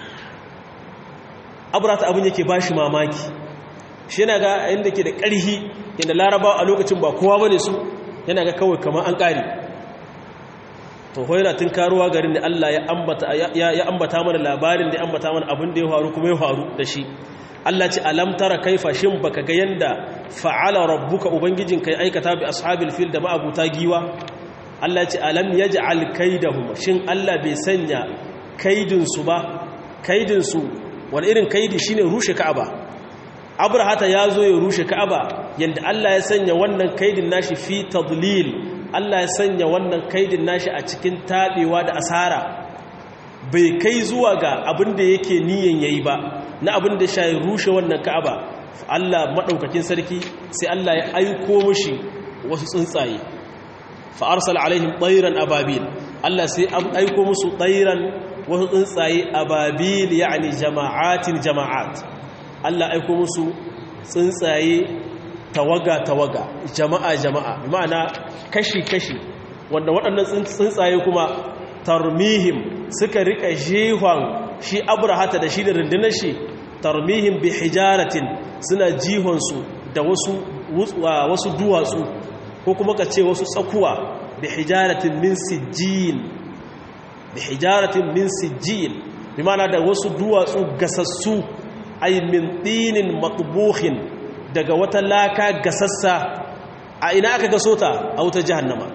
aburata abin yake ba shi mamaki shi yana ga inda ke da ƙarhi yadda laraba a lokacin ba kowa bane su yana ga kawai kamar an ƙari to yana tun karuwa garin da Allah ya ambata mana labarin da ya ambata mana abin da ya faru kuma ya faru da shi Allah ce alam tara kaifa shin baka ga yanda fa'ala rabbuka ubangijin kai aikata bi ashabil fil da ma'abuta giwa Allah ce alam yaj'al kaidahum shin Allah bai sanya kaidin su ba kaidin su wani irin kaidi shine rushe ka'aba abrahata ya zo ya rushe ka'aba yanda Allah ya sanya wannan kaidin nashi fi tadlil Allah ya sanya wannan kaidin nashi a cikin tabewa da asara bai kai zuwa ga abin da yake niyan yayi ba na abin da shayi rushe wannan ka'aba Allah madaukakin sarki sai Allah ya aiko mushi wasu tsuntsaye fa arsala alaihim tayran ababil Allah sai aiko musu tayran wasu tsuntsaye ababil yani jama'atin jama'at Allah aiko musu tsuntsaye tawaga-tawaga jama'a-jama'a ma'ana kashi-kashi wanda waɗannan tsuntsaye kuma tarmihim suka rika jihon shi abrahata da shi da rundunar shi tarmihim bi hijaratin suna jihonsu da wasu wasu duwatsu ko kuma ka ce wasu tsakuwa bi hijaratin min sijjin bi hijaratin min sijjin bi ma'ana da wasu duwatsu gasassu ay min dinin matbuhin daga wata laka gasassa a ina aka gaso ta a wutar jahannama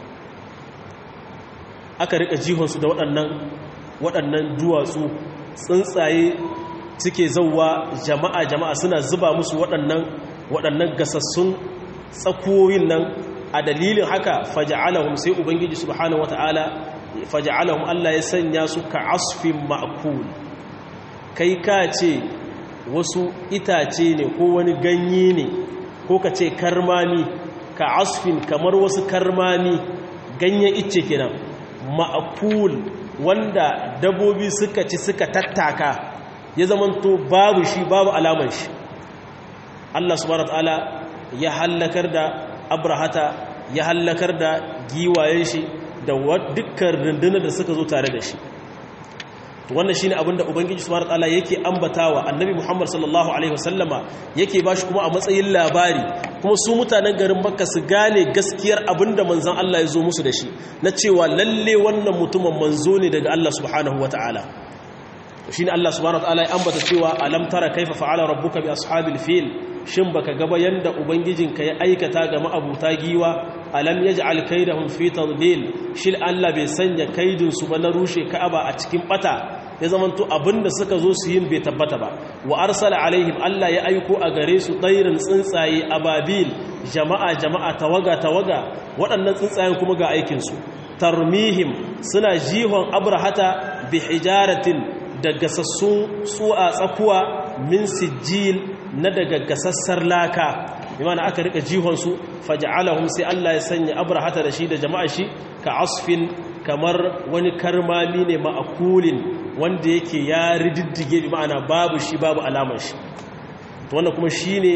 aka rika jihonsu da waɗannan waɗannan duwatsu tsuntsaye suke zauwa jama'a jama'a suna zuba musu waɗannan waɗannan gasassun tsakuwoyin nan a dalilin haka faja'alahum sai ubangiji subhanahu wata'ala faja'alahum Allah ya sanya su ka asfin ma'kul kai ka ce wasu itace ne ko wani ganye ne ko ka ce karmami ka asfin kamar wasu karmami ganyen icce kenan ma'akul wanda dabobi suka ci suka tattaka ya zamanto babu shi babu alaman shi Allah subhanahu wataala ya hallakar da abrahata ya hallakar da giwayen shi da dukkan rundunar da suka zo tare da shi wannan shine abin da ubangiji subhanahu wataala yake ambatawa annabi Muhammad sallallahu alaihi wasallama yake bashi kuma a matsayin labari kuma su mutanen garin Makka su gane gaskiyar abinda manzon Allah ya zo musu da shi na cewa lalle wannan mutumin manzo ne daga Allah subhanahu wataala shine Allah subhanahu wataala ya ambata cewa alam tara kaifa fa'ala rabbuka bi ashabil fil shin baka gaba yanda ubangijinka ya aikata ga ma'abuta giwa alam yaj'al kaidahum fi tadlil shil Allah bai sanya kaidin su ba na rushe Ka'aba a cikin bata ya zamanto abinda suka zo su yin bai tabbata ba wa arsala alaihim Allah ya aiko a gare su tsairin tsuntsaye ababil jama'a jama'a tawaga tawaga waɗannan tsuntsayen kuma ga aikin su tarmihim suna jihon abrahata bi hijaratin da gasassun tsu'a tsakuwa min sijil na daga gasassar laka imana aka rika jihonsu faja'alahum sai Allah ya sanya abrahata da shi da jama'a shi ka asfin kamar wani karmami ne ma'akulin wanda yake ya rididdige bi ma'ana babu shi babu alamar shi to wannan kuma shine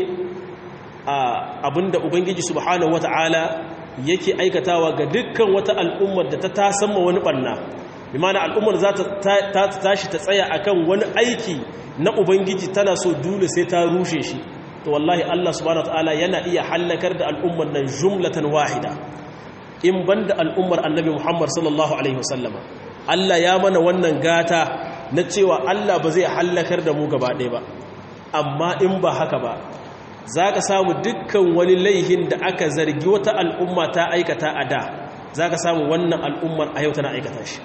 abinda ubangiji subhanahu wata'ala yake aikatawa ga dukkan wata al'ummar da ta tasamma wani banna bi ma'ana al'ummar za ta tashi ta tsaya akan wani aiki na ubangiji tana so dole sai ta rushe shi to wallahi Allah subhanahu wataala yana iya hallakar da al'ummar nan jumlatan wahida in banda al'ummar annabi Muhammad sallallahu alaihi wasallama Allah ya mana wannan gata na cewa Allah ba zai hallakar da mu gaba ɗaya ba amma in ba haka ba za ka samu dukkan wani laihin da aka zargi wata al'umma ta aikata a da za ka samu wannan al'ummar a yau tana aikata shi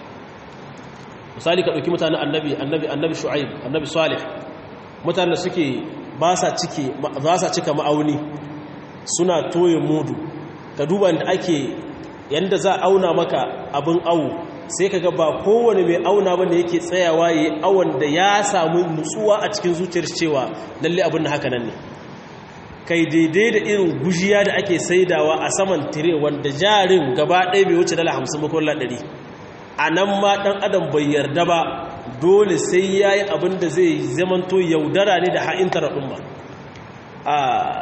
misali ka ɗauki mutanen annabi annabi annabi shu'aib annabi salih mutanen da suke ba sa cike za sa cika ma'auni suna toye mudu ka duba da ake yanda za auna maka abin awu sai ka ga ba kowane mai auna bane yake tsayawa yayi awon da ya samu nutsuwa a cikin zuciyar cewa lalle abin da haka nan ne kai daidai da irin gujiya da ake saidawa a saman tire wanda jarin gaba ɗaya bai wuce dala hamsin makolla ɗari a nan ma ɗan adam bai yarda ba dole sai ya yi abin da zai zamanto yaudara ne da ha'intar al'umma a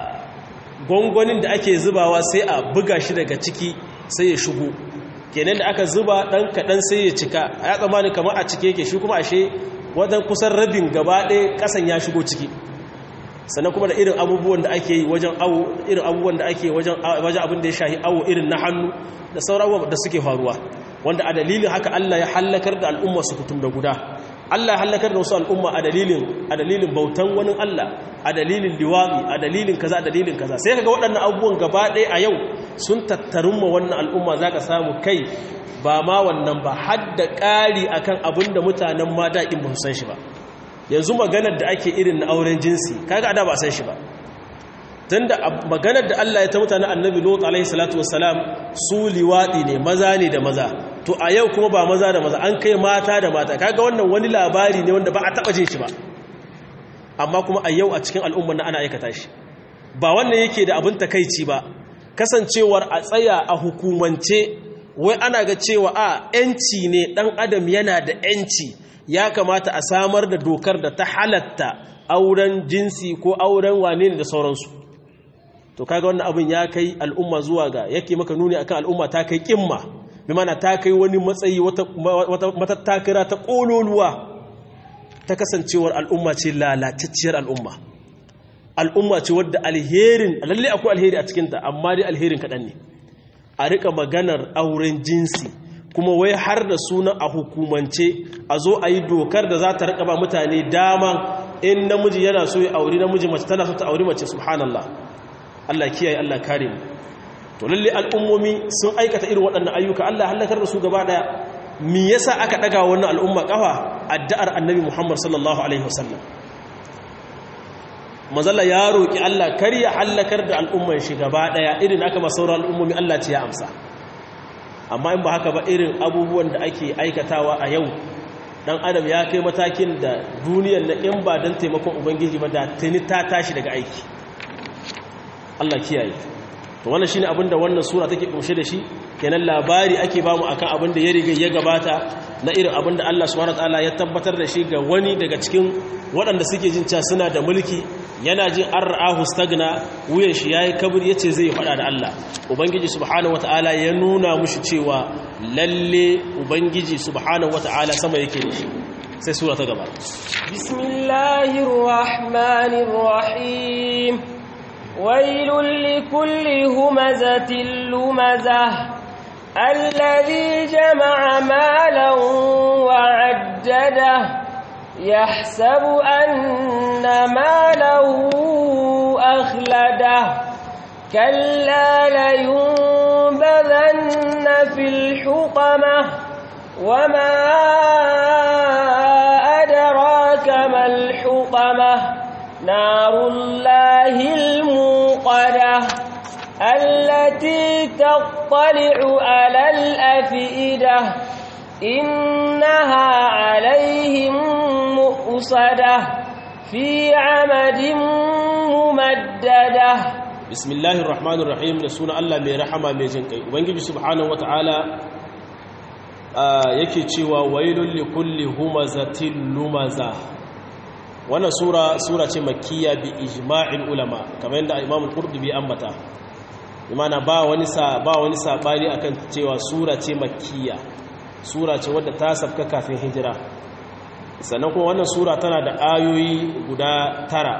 gwangwanin da ake zubawa sai a buga shi daga ciki sai ya shigo kenan da aka zuba ɗan kaɗan sai ya cika a ya tsammani kamar a cike yake shi kuma ashe wajen kusan rabin gaba ɗaya ƙasan ya shigo ciki sannan kuma da irin abubuwan da ake yi wajen awo irin abubuwan da ake wajen abin da ya shahi awo irin na hannu da sauran abubuwan da suke faruwa wanda a dalilin haka Allah ya hallakar da al'umma su kutum da guda Allah ya hallakar da wasu al'umma a dalilin a dalilin bautan wani Allah a dalilin liwaɗi a dalilin kaza a dalilin kaza sai kaga waɗannan abubuwan gaba ɗaya a yau sun tattarun ma wannan al'umma za ka samu kai ba ma wannan ba har da ƙari akan abin da mutanen ma daɗin ba su san shi ba yanzu maganar da ake irin na auren jinsi kaga ada ba san shi ba tunda maganar da Allah ya ta mutane annabi Lut alaihi salatu wassalam su liwadi ne maza ne da maza to a yau kuma ba maza da maza an kai mata da mata kaga wannan wani labari ne wanda ba a taba jin shi ba amma kuma a yau a cikin al'ummar na ana aikata shi ba wannan yake da abin takeici ba kasancewar a tsaya a hukumance wai ana ga cewa a yanci ne dan adam yana da yanci ya kamata a samar da dokar da ta halatta auren jinsi ko auren wane ne da sauransu to kaga wannan abin ya kai al'umma zuwa ga yake maka nuni akan al'umma ta kai kimma bi mana ta kai wani matsayi wata matattakira ta kololuwa ta kasancewar al'umma ce lalatacciyar al'umma al'umma ce wadda alherin lalle akwai alheri a cikinta amma dai alherin kaɗan ne a rika maganar auren jinsi kuma wai har da sunan a hukumance a zo a yi dokar da za ta rika ba mutane dama in namiji yana so ya auri namiji mace tana so ta auri mace subhanallah Allah kiyaye Allah kare mu to lalle al'ummomi sun aikata irin waɗannan ayyuka Allah halakar da su gaba daya me yasa aka daga wannan al'umma kafa addu'ar annabi Muhammad sallallahu alaihi wasallam mazalla ya roki Allah kar ya halakar da al'umman shi gaba daya irin aka ma sauran al'ummomi Allah ce ya amsa amma in ba haka ba irin abubuwan da ake aikatawa a yau dan adam ya kai matakin da duniyar na in ba don taimakon ubangiji ba da tuni ta tashi daga aiki Allah kiyaye to wannan shine abinda wannan sura take kunshe da shi kenan labari ake bamu akan abin da ya riga ya gabata na irin abin da Allah subhanahu wataala ya tabbatar da shi ga wani daga cikin waɗanda suke jin cewa suna da mulki yana jin ar'ahu stagna wuyan shi yayi kabir yace zai faɗa da Allah ubangiji subhanahu wataala ya nuna mushi cewa lalle ubangiji subhanahu wataala sama yake da shi sai sura ta gaba bismillahir rahmanir rahim wailul likulli humazatil lumazah الذي جمع مالا وعدده يحسب أن ماله أخلده كلا لينبذن في الحطمة وما أدراك ما الحطمة نار الله الموقدة التي تطلع على الأفئدة إنها عليهم مؤصدة في عمد ممددة بسم الله الرحمن الرحيم رسول الله mai rahama mai jin kai ubangiji subhanahu wataala yake cewa wailul likulli humazatin lumaza wannan sura sura ce makkiya bi ijma'il ulama kamar yadda imam al-qurtubi ambata imana ba wani sa ba wani sabani akan cewa sura ce makkiya sura ce wadda ta sabka kafin hijira sannan kuma wannan sura tana da ayoyi guda tara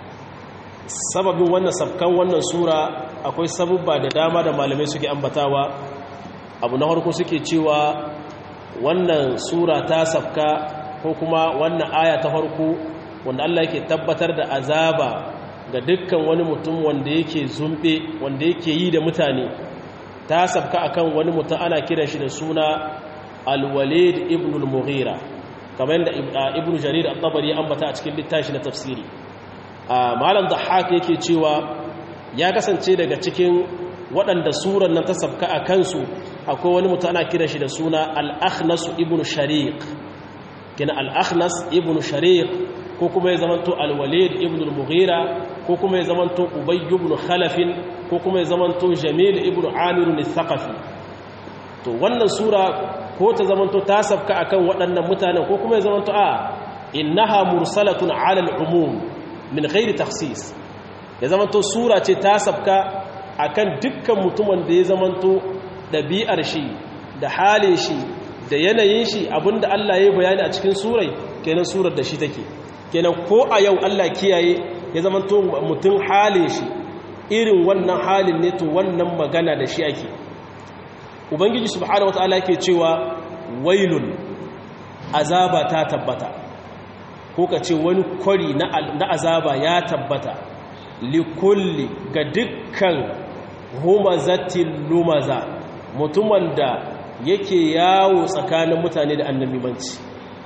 sababin wannan sabkan wannan sura akwai sabubba da dama da malamai suke ambatawa abu na farko suke cewa wannan sura ta sabka ko kuma wannan aya ta farko wanda Allah yake tabbatar da azaba ga dukkan wani mutum wanda yake zumbe wanda yake yi da mutane ta sabka akan wani mutum ana kiran shi da suna al-walid ibn al-mughira kamar yadda ibn jarir at-tabari ambata a cikin littafi na tafsiri malam dhahhak yake cewa ya kasance daga cikin waɗanda surar nan ta sabka a kansu akwai wani mutum ana kiran shi da suna al-akhnas ibn shariq kina al-akhnas ibn shariq ko kuma ya zamanto al-walid ibn al-mughira ko kuma ya zamanto ubay ibn khalaf ko kuma ya zamanto jamil ibn amir al-thaqafi to wannan sura ko ta zamanto ta sabka akan waɗannan mutanen ko kuma ya zamanto a innaha mursalatun ala al-umum min ghairi takhsis ya zamanto sura ce ta sabka akan dukkan mutumin da ya zamanto dabi'ar shi da halin shi da yanayin shi abinda Allah ya bayani a cikin surai kenan surar da shi take kenan ko a yau Allah kiyaye ya zamanto mutum halin shi irin wannan halin ne to wannan magana da shi ake ubangiji subhanahu wataala yake cewa wailun azaba ta tabbata ko ka ce wani kwari na azaba ya tabbata likulli ga dukkan humazatin lumaza mutumin da yake yawo tsakanin mutane da annabimanci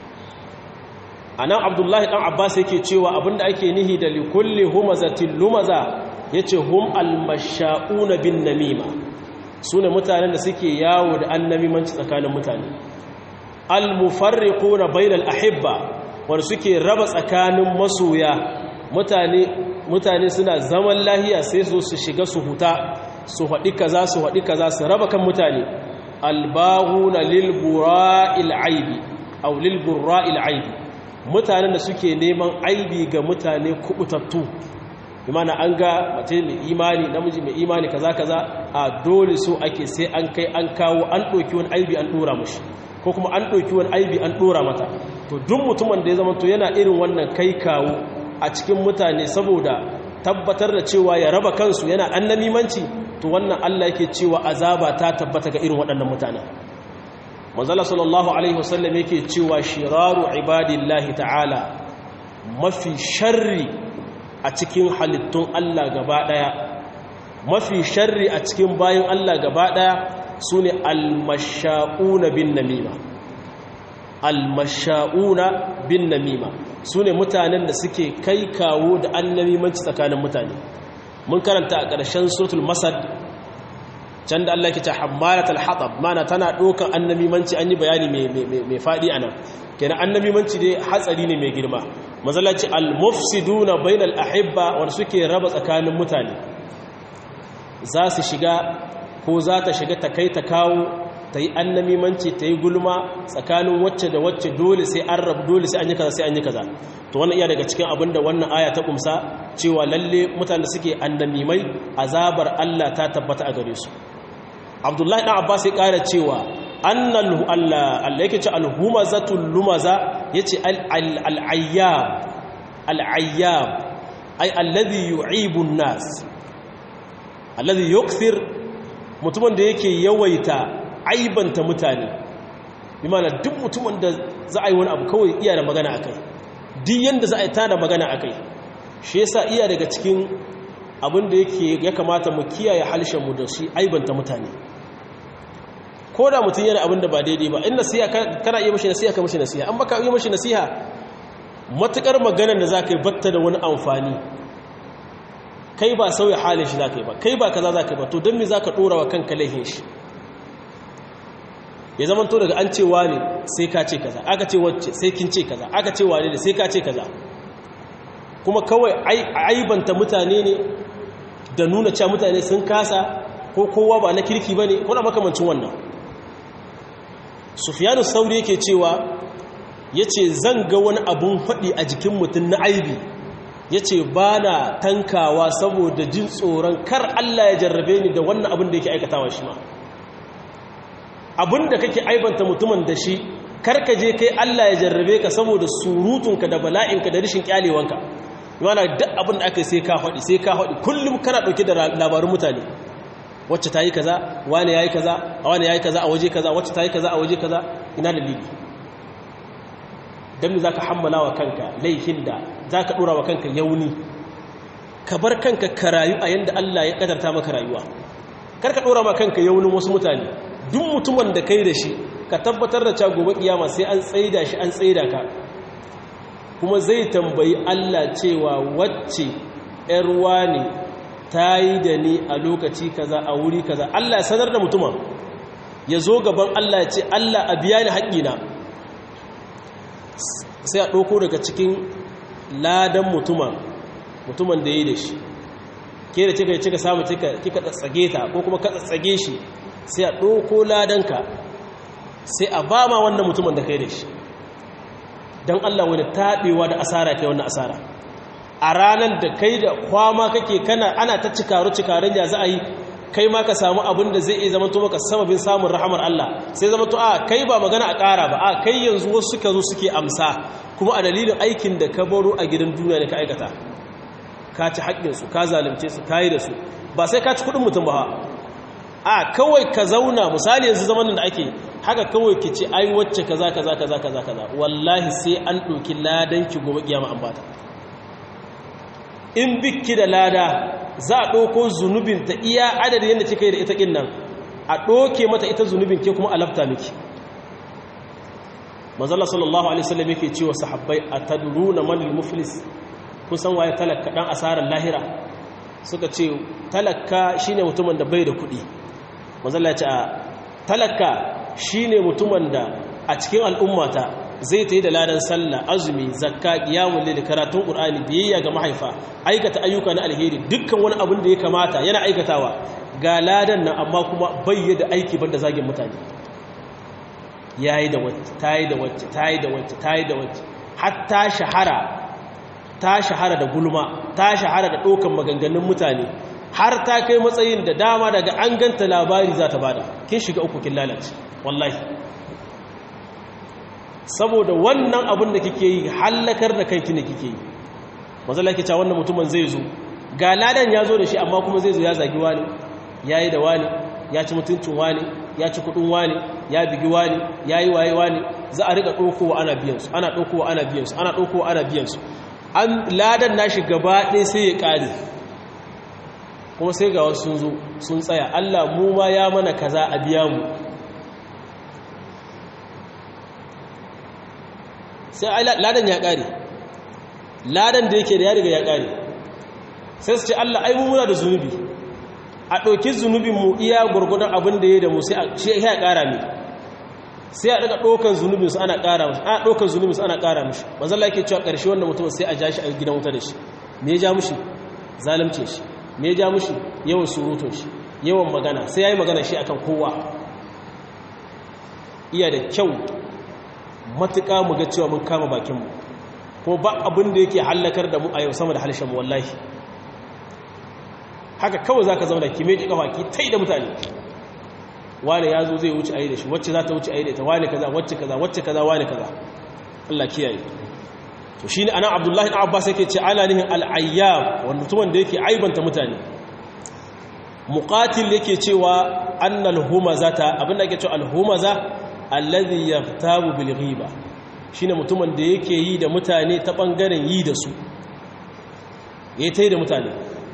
a nan abdullahi ɗan abbas yake cewa abinda ake nihi da likulli humazatin lumaza ya ce hum almasha'una bin namima su ne mutanen da suke yawo da annamimanci tsakanin mutane almufarriquna bainal ahibba wanda suke raba tsakanin masoya mutane mutane suna zaman lahiya sai su su shiga su huta su haɗi kaza su haɗi kaza su raba kan mutane albaghuna lil bura'il aibi aw lil bura'il aibi mutanen da suke neman aibi ga mutane kubutattu imana an ga mace mai imani namiji mai imani kaza kaza a dole so ake sai an kai an kawo an ɗauki wani aibi an ɗora mashi ko kuma an ɗauki wani aibi an ɗora mata to duk mutumin da ya zama to yana irin wannan kai kawo a cikin mutane saboda tabbatar da cewa ya raba kansu yana annamimanci to wannan Allah yake cewa azaba ta tabbata ga irin waɗannan mutanen manzala sallallahu alaihi wasallam yake cewa shiraru ibadillahi ta'ala mafi sharri a cikin halittun Allah gaba daya mafi sharri a cikin bayin Allah gaba daya sune almasha'una bin namima almasha'una bin namima sune mutanen da suke kai kawo da annamimanci tsakanin mutane mun karanta a ƙarshen suratul masad can da Allah ke ce hammalatul hatab mana tana ɗaukan annamimanci an yi bayani mai faɗi a nan kenan annamimanci dai hatsari ne mai girma mazalaci al-mufsiduna bainal ahibba wanda suke raba tsakanin mutane za su shiga ko za ta shiga ta kai ta kawo ta yi annamimanci ta yi gulma tsakanin wacce da wacce dole sai an rabu dole sai an yi kaza sai an yi kaza to wannan iya daga cikin abin da wannan aya ta kumsa cewa lalle mutane suke annamimai azabar Allah ta tabbata a gare su abdullahi ɗan abbas ya ƙara cewa annal allah yake ce alhumazatul lumaza ya ce al'ayyab al'ayyab ai alladhi yu'ibun nas alladhi yukthir mutumin da yake yawaita aibanta mutane bi mana duk mutumin da za a yi wani abu kawai iya da magana akai duk yanda za a yi ta da magana akai shi yasa iya daga cikin abin da yake ya kamata mu kiyaye halshenmu da shi aibanta mutane ko da mutum yana abin da ba daidai ba in nasiha kana iya mashi nasiha ka mashi nasiha an baka iya mashi nasiha matukar maganar da za ka yi batta da wani amfani kai ba sauya halin shi za ka yi ba kai ba kaza za ka yi ba to don me za ka ɗora wa kanka laihin shi ya zama to daga an ce wane sai ka ce kaza aka ce wacce sai kin ce kaza aka ce wane ne sai ka ce kaza kuma kawai aibanta mutane ne da nuna cewa mutane sun kasa ko kowa ba na kirki ba ne kuna makamancin wannan sufiyanu sauri yake cewa ya ce zan ga wani abun faɗi a jikin mutum na aibi ya ce ba na tankawa saboda jin tsoron kar Allah ya jarrabe ni da wannan abin da yake aikatawa shi ma abin da kake aibanta mutumin da shi karka je kai Allah ya jarrabe ka saboda surutunka da bala'inka da rishin kyalewanka yana duk abin da aka yi sai ka haɗi sai ka haɗi kullum kana ɗauke da labarun mutane wacce ta yi kaza wani ya yi kaza a wani ya yi kaza a waje kaza wacce ta yi kaza a waje kaza ina dalili don za ka hammala wa kanka laifin da za ka ɗora wa kanka yauni ka bar kanka ka rayu a yadda Allah ya ƙadarta maka rayuwa kar ka ɗora ma kanka yaunin wasu mutane duk mutumin da kai da shi ka tabbatar da cewa gobe kiyama sai an tsaida shi an tsaida ka kuma zai tambayi Allah cewa wacce ‘yarwa ne ta yi da ni a lokaci kaza a wuri kaza Allah ya sanar da mutumin ya zo gaban Allah ya ce Allah a biya ni haƙƙina sai a ɗauko daga cikin ladan mutumin mutumin da ya yi da shi ke da cika cika samu kika tsage ta ko kuma ka tsage shi sai a ɗauko ladanka sai a ba ma wannan mutumin da kai da shi don Allah wani taɓewa da asara kai wannan asara a ranar da kai da kwama kake kana ana ta cikaru cikarun ya za a yi kai ma ka samu abin da zai iya zama to maka sababin samun rahamar Allah sai zama to a kai ba magana a ƙara ba a kai yanzu wasu suka zo suke amsa kuma a dalilin aikin da ka baro a gidan duniya da ka aikata ka ci haƙƙinsu ka zalunce su ka yi da su ba sai ka ci kuɗin mutum ba a kawai ka zauna misali yanzu zaman da ake haka kawai ki ce ai wacce kaza kaza kaza kaza kaza wallahi sai an ɗauki ladan ki gobe kiyama an bata in bikki da lada za a ɗauko zunubin ta iya adadin yadda kika yi da ita kin nan a ɗauke mata ita zunubin ke kuma alafta miki manzala sallallahu alaihi wasallam yake cewa sahabbai atadruna man al-muflis kun san waye talaka dan asarar lahira suka ce talaka shine mutumin da bai da kuɗi manzala ya ce a talaka shine mutumin da a cikin al'ummata zai ta yi da ladan sallah azumi zakka qiyamul layl karatun qur'ani biyayya ga mahaifa aikata ayyuka na alheri dukkan wani abin da ya kamata yana aikatawa ga ladan nan amma kuma bayyana aiki banda zagin mutane yayi da wacce tayi da wacce tayi da wacce tayi da wacce hatta shahara ta shahara da gulma ta shahara da ɗaukan maganganun mutane har ta kai matsayin da dama daga an ganta labari za ta bada kin shiga uku kin lalace wallahi saboda wannan abin da kike yi hallakar da kanki ne kike yi manzo Allah cewa wannan mutumin zai zo ga ladan ya zo da shi amma kuma zai zo ya zagi wani yayi da wani ya ci mutuncin wani ya ci kudin wani ya bigi wani yayi waye wani za a rika dokowa ana biyan su ana dokowa ana biyan su ana dokowa ana biyan su an ladan nashi gaba ɗaya sai ya ƙare kuma sai ga wasu sun zo sun tsaya Allah mu ma ya mana kaza a biya mu sai ladan ya ƙare ladan da yake da ya riga ya ƙare sai su ce Allah ai mu muna da zunubi a ɗauki zunubin mu iya gurgudan abin da ya da mu sai ya ƙara ne sai a daga ɗaukan zunubinsu ana ƙara mushi ana ɗaukan zunubinsu ana ƙara mushi manzala yake cewa ƙarshe wannan mutum sai a ja shi a gidan wuta da shi me ya ja mushi zalimcin shi me ya ja mushi yawan surutun shi yawan magana sai ya yi magana shi akan kowa iya da kyau matuƙa mu ga cewa mun kama bakinmu ko ba abin da yake hallakar da mu a yau sama da halshen mu wallahi haka kawai za ka zauna ki meji kafa ki tai da mutane wane ya zo zai wuce a yi da shi wacce za ta wuce a yi da ita wane kaza wacce kaza wacce kaza wane kaza Allah kiyaye to shi ne ana abdullahi na abbas yake ce ana nihin al'ayyab wanda mutumin da yake aibanta mutane muqatil yake cewa annal humazata abinda yake cewa alhumaza allazi yaftabu bil ghiba shine mutumin da yake yi da mutane ta bangaren yi da su yayi tai da mutane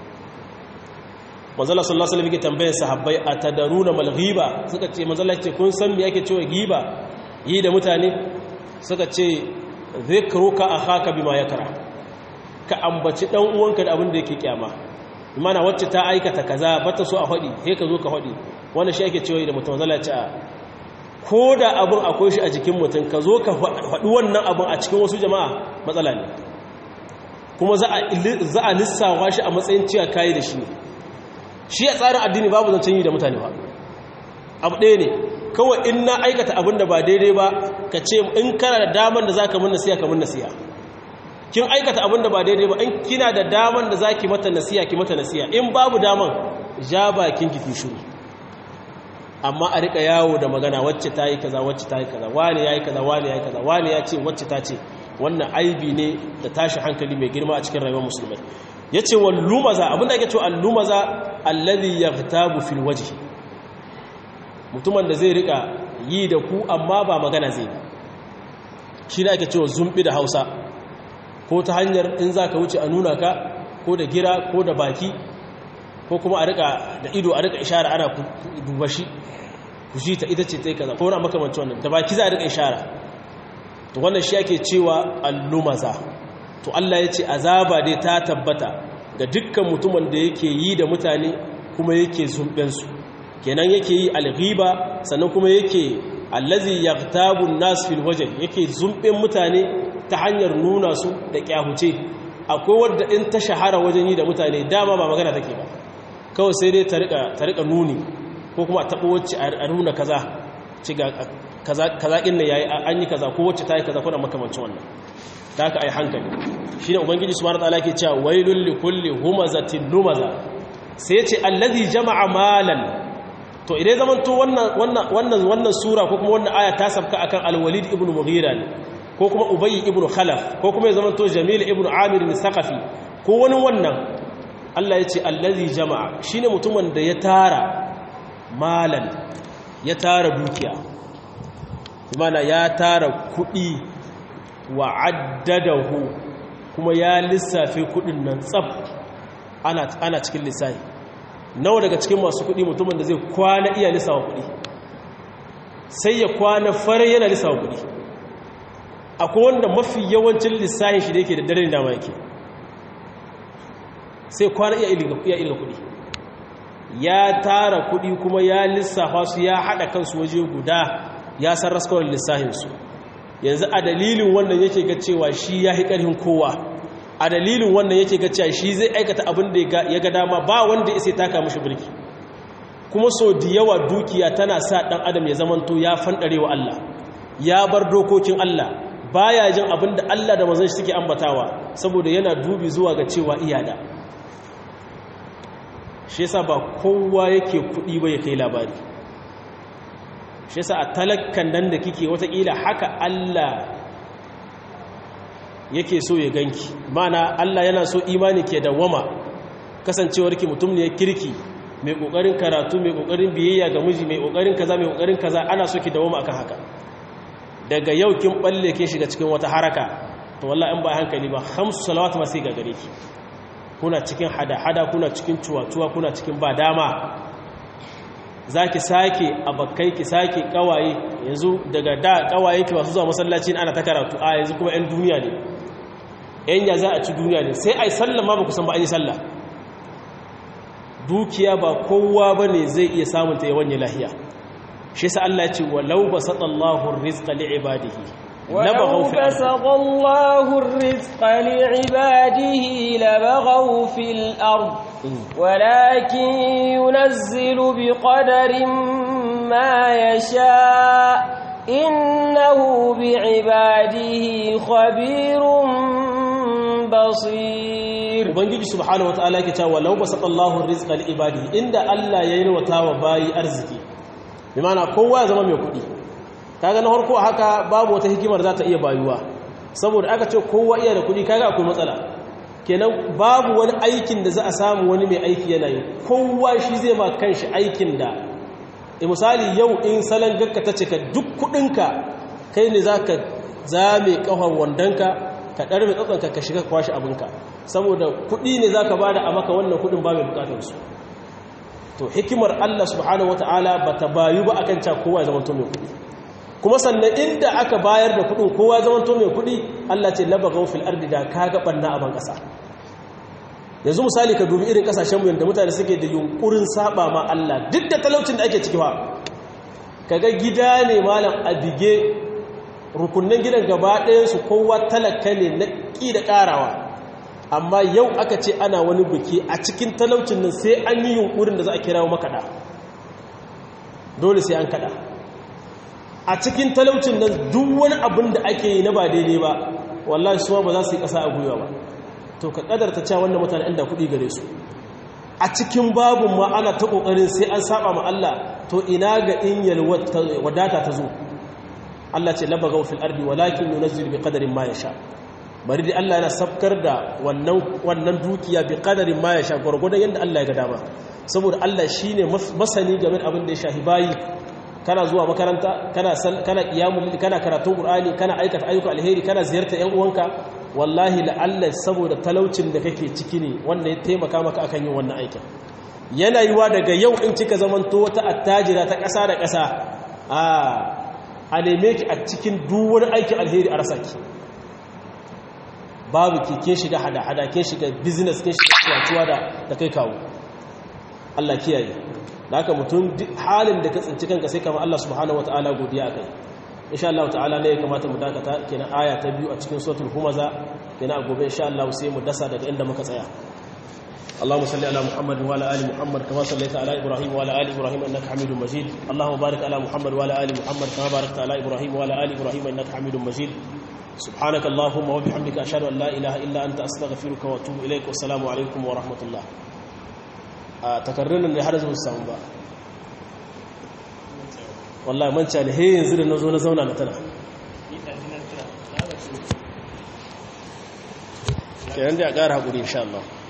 manzala sallallahu alaihi wasallam tambayar sahabbai atadaruna mal ghiba suka ce manzala ce kun san me yake cewa ghiba yi da mutane suka ce zikruka akhaka bima yakra ka ambaci dan uwanka da abin da yake kyama imana wacce ta aikata kaza bata so a fadi sai ka zo ka fadi wannan shi yake cewa da mutum manzala ce ko da abin akwai shi a jikin mutum ka zo ka fadi wannan abin a cikin wasu jama'a matsala ne kuma za a lissawa shi a matsayin cewa kayi da shi ne shi a tsarin addini babu zancen yi da mutane ba abu ɗaya ne kawai in na aikata abin da ba daidai ba ka ce in kana da daman da za ka mun nasiya ka mun nasiya kin aikata abin da ba daidai ba in kina da daman da za ki mata nasiya ki mata nasiya in babu daman ja bakin ki shuru amma a rika yawo da magana wacce ta yi kaza wacce ta yi kaza wani ya yi kaza wani ya yi kaza wani ya ce wacce ta ce wannan aibi ne da tashi hankali mai girma a cikin rayuwar musulmai ya ce wa lumaza abinda ake ce allumaza alladhi yaghtabu fil wajhi mutumin da zai rika yi da ku amma ba magana zai shi ne ake cewa zumbi da Hausa ko ta hanyar in zaka wuce a nuna ka ko da gira ko da baki ko kuma a rika da ido a rika ishara ana duba shi ku shi ta ita ce ta kaza ko wani makamancin wannan da baki za a rika ishara to wannan shi ake cewa allumaza to Allah ya ce azaba dai ta tabbata ga dukkan mutumin da yake yi da mutane kuma yake zumbensu kenan yake yi alghiba sannan kuma yake allazi yaqtabu an-nas fil wajh yake zumben mutane ta hanyar nuna su da kyahuce akwai wanda in ta shahara wajen yi da mutane dama ba magana take ba kawai sai dai ta rika ta rika nuni ko kuma tabo wacce a nuna kaza ci ga kaza kaza kin ne yayi an yi kaza ko wacce ta yi kaza ko da makamancin wannan da aka ai hankali shi ne ubangiji su mara tsala ke cewa wailun likulli humazatin lumaza sai ya ce allazi jama'a malan to idan zaman to wannan wannan sura ko kuma wannan aya ta sabka akan alwalid ibn mughira ne ko kuma ubay ibn khalaf ko kuma ya zaman to jamil ibn amir bin saqafi ko wani wannan Allah ya ce allazi jama'a shine mutumin da ya tara malan ya tara dukiya mana ya tara kuɗi wa addadahu kuma ya lissafe kudin nan tsab ana, ana cikin lissafi nawa daga cikin masu kudi mutumin da zai kwana iya lissawa kudi sai ya kwana fare yana lissawa kudi akwai wanda mafi yawancin lissafin shi da yake da dare dama yake sai kwana iya ilga kudi ya tara kudi kuma ya lissafa su ya hada kansu waje guda ya san raskawar lissafinsu yanzu a dalilin wannan yake ga cewa shi ya hi ƙarfin kowa a dalilin wannan yake ga cewa shi zai aikata abin da ya ga dama ba wanda ya sai taka mashi birki kuma so da yawa dukiya tana sa ɗan adam ya zamanto ya fanɗare wa Allah ya bar dokokin Allah baya jin abin da Allah da manzon shi suke ambatawa saboda yana dubi zuwa ga cewa iyada shi yasa ba kowa yake kudi ba ya kai labari shi yasa a talakkan nan da kike watakila haka Allah yake so ya ganki mana Allah yana so imani ke dawama kasancewarki mutum ne kirki mai kokarin karatu mai kokarin biyayya ga miji mai kokarin kaza mai kokarin kaza ana so ki dawama akan haka daga yau kin balle kin shiga cikin wata haraka to wallahi in ba hankali ba khamsu salawat ma sai ga gare ki kuna cikin hada-hada kuna cikin cuwa-cuwa kuna cikin ba dama za ki sake abakai ki sake kawaye yanzu daga da kawaye ki masu zuwa masallaci ana ta karatu a yanzu kuma 'yan duniya ne 'yan ya za a ci duniya ne sai a yi sallah ma ba kusan ba an yi sallah dukiya ba kowa ba ne zai iya samunta yawan ya lahiya shi sa Allah ce walau ba saɗallahu rizqa li'ibadihi ولو بسط الله الرزق لعباده لبغوا في الأرض ولكن ينزل بقدر ما يشاء إنه بعباده خبير بصير ubangiji subhanahu wataala yake cewa walau basatallahu rizqa li ibadihi inda Allah ya yalwata wa bayi arziki bi ma'ana kowa ya zama mai kuɗi kaga na farko haka babu wata hikimar za ta iya bayuwa saboda aka ce kowa iya da kuɗi kaga akwai matsala kenan babu wani aikin da za a samu wani mai aiki yana yi kowa shi zai ma kanshi aikin da e misali yau in salon gakka ta cika duk kuɗinka kai ne za ka zame ƙafar wandonka ka ɗarbe tsatsanka ka shiga kwashe abinka saboda kuɗi ne za ka ba da a maka wannan kuɗin ba mai bukatarsu to hikimar allah subhanahu wata'ala ba ta bayu ba akan ca kowa ya zama to mai kuɗi kuma sannan inda aka bayar da kudin kowa zaman to mai kudi Allah ce labagaw fil ardi da kaga banna a ban kasa yanzu misali ka dubi irin kasashen mu yanda mutane suke da yunkurin saba ma Allah duk da talaucin da ake ciki fa kaga gida ne malam a bige rukunnan gidan gaba ɗayan su kowa talaka ne na ƙi da ƙarawa amma yau aka ce ana wani biki a cikin talaucin nan sai an yi yunkurin da za a kirawo makaɗa dole sai an kaɗa a cikin talaucin nan duk wani abin da ake yi na ba daidai ba wallahi suwa ba za su yi ƙasa a gwiwa ba to ka ƙadarta cewa wannan mutane inda kuɗi gare su a cikin babun ma ana ta ƙoƙarin sai an saba ma Allah to ina ga in wadata ta zo Allah ce labagaw fil ardi walakin yunzilu bi qadarin ma yasha bari dai Allah yana sabkar da wannan wannan dukiya bi qadarin ma yasha gurgurdan yanda Allah ya ga dama saboda Allah shine masani game da abin da ya shahi bayi kana zuwa makaranta kana kana qiyamul kana karatun qur'ani kana aikata ayyuka alheri kana ziyarta ƴan uwanka wallahi la'alla saboda talaucin da kake ciki ne wanda ya taimaka maka akan yin wannan aikin yana yiwa daga yau in kika zamanto wata attajira ta ƙasa da ƙasa a a neme ki a cikin duk wani aikin alheri a rasa ki babu ki kin shiga hada-hada kin shiga business kin shiga cuwa da kai kawo Allah kiyaye da haka mutum halin da ka tsinci kanka sai kama Allah subhanahu wataala godiya akai insha Allah ta'ala ne ya kamata mu dakata kenan aya ta biyu a cikin suratul humaza kenan a gobe insha Allah sai mu dasa daga inda muka tsaya اللهم صل على محمد وعلى ال محمد كما صليت على ابراهيم وعلى ال ابراهيم انك حميد مجيد اللهم بارك على محمد وعلى ال محمد كما باركت على ابراهيم وعلى ال ابراهيم انك حميد مجيد سبحانك اللهم وبحمدك اشهد ان لا اله الا انت استغفرك واتوب اليك والسلام عليكم ورحمه الله takarrunan da har zuwa samu ba wallahi manca ne he yanzu da nazo na zauna na tana kenan da ya ƙara haƙuri insha Allah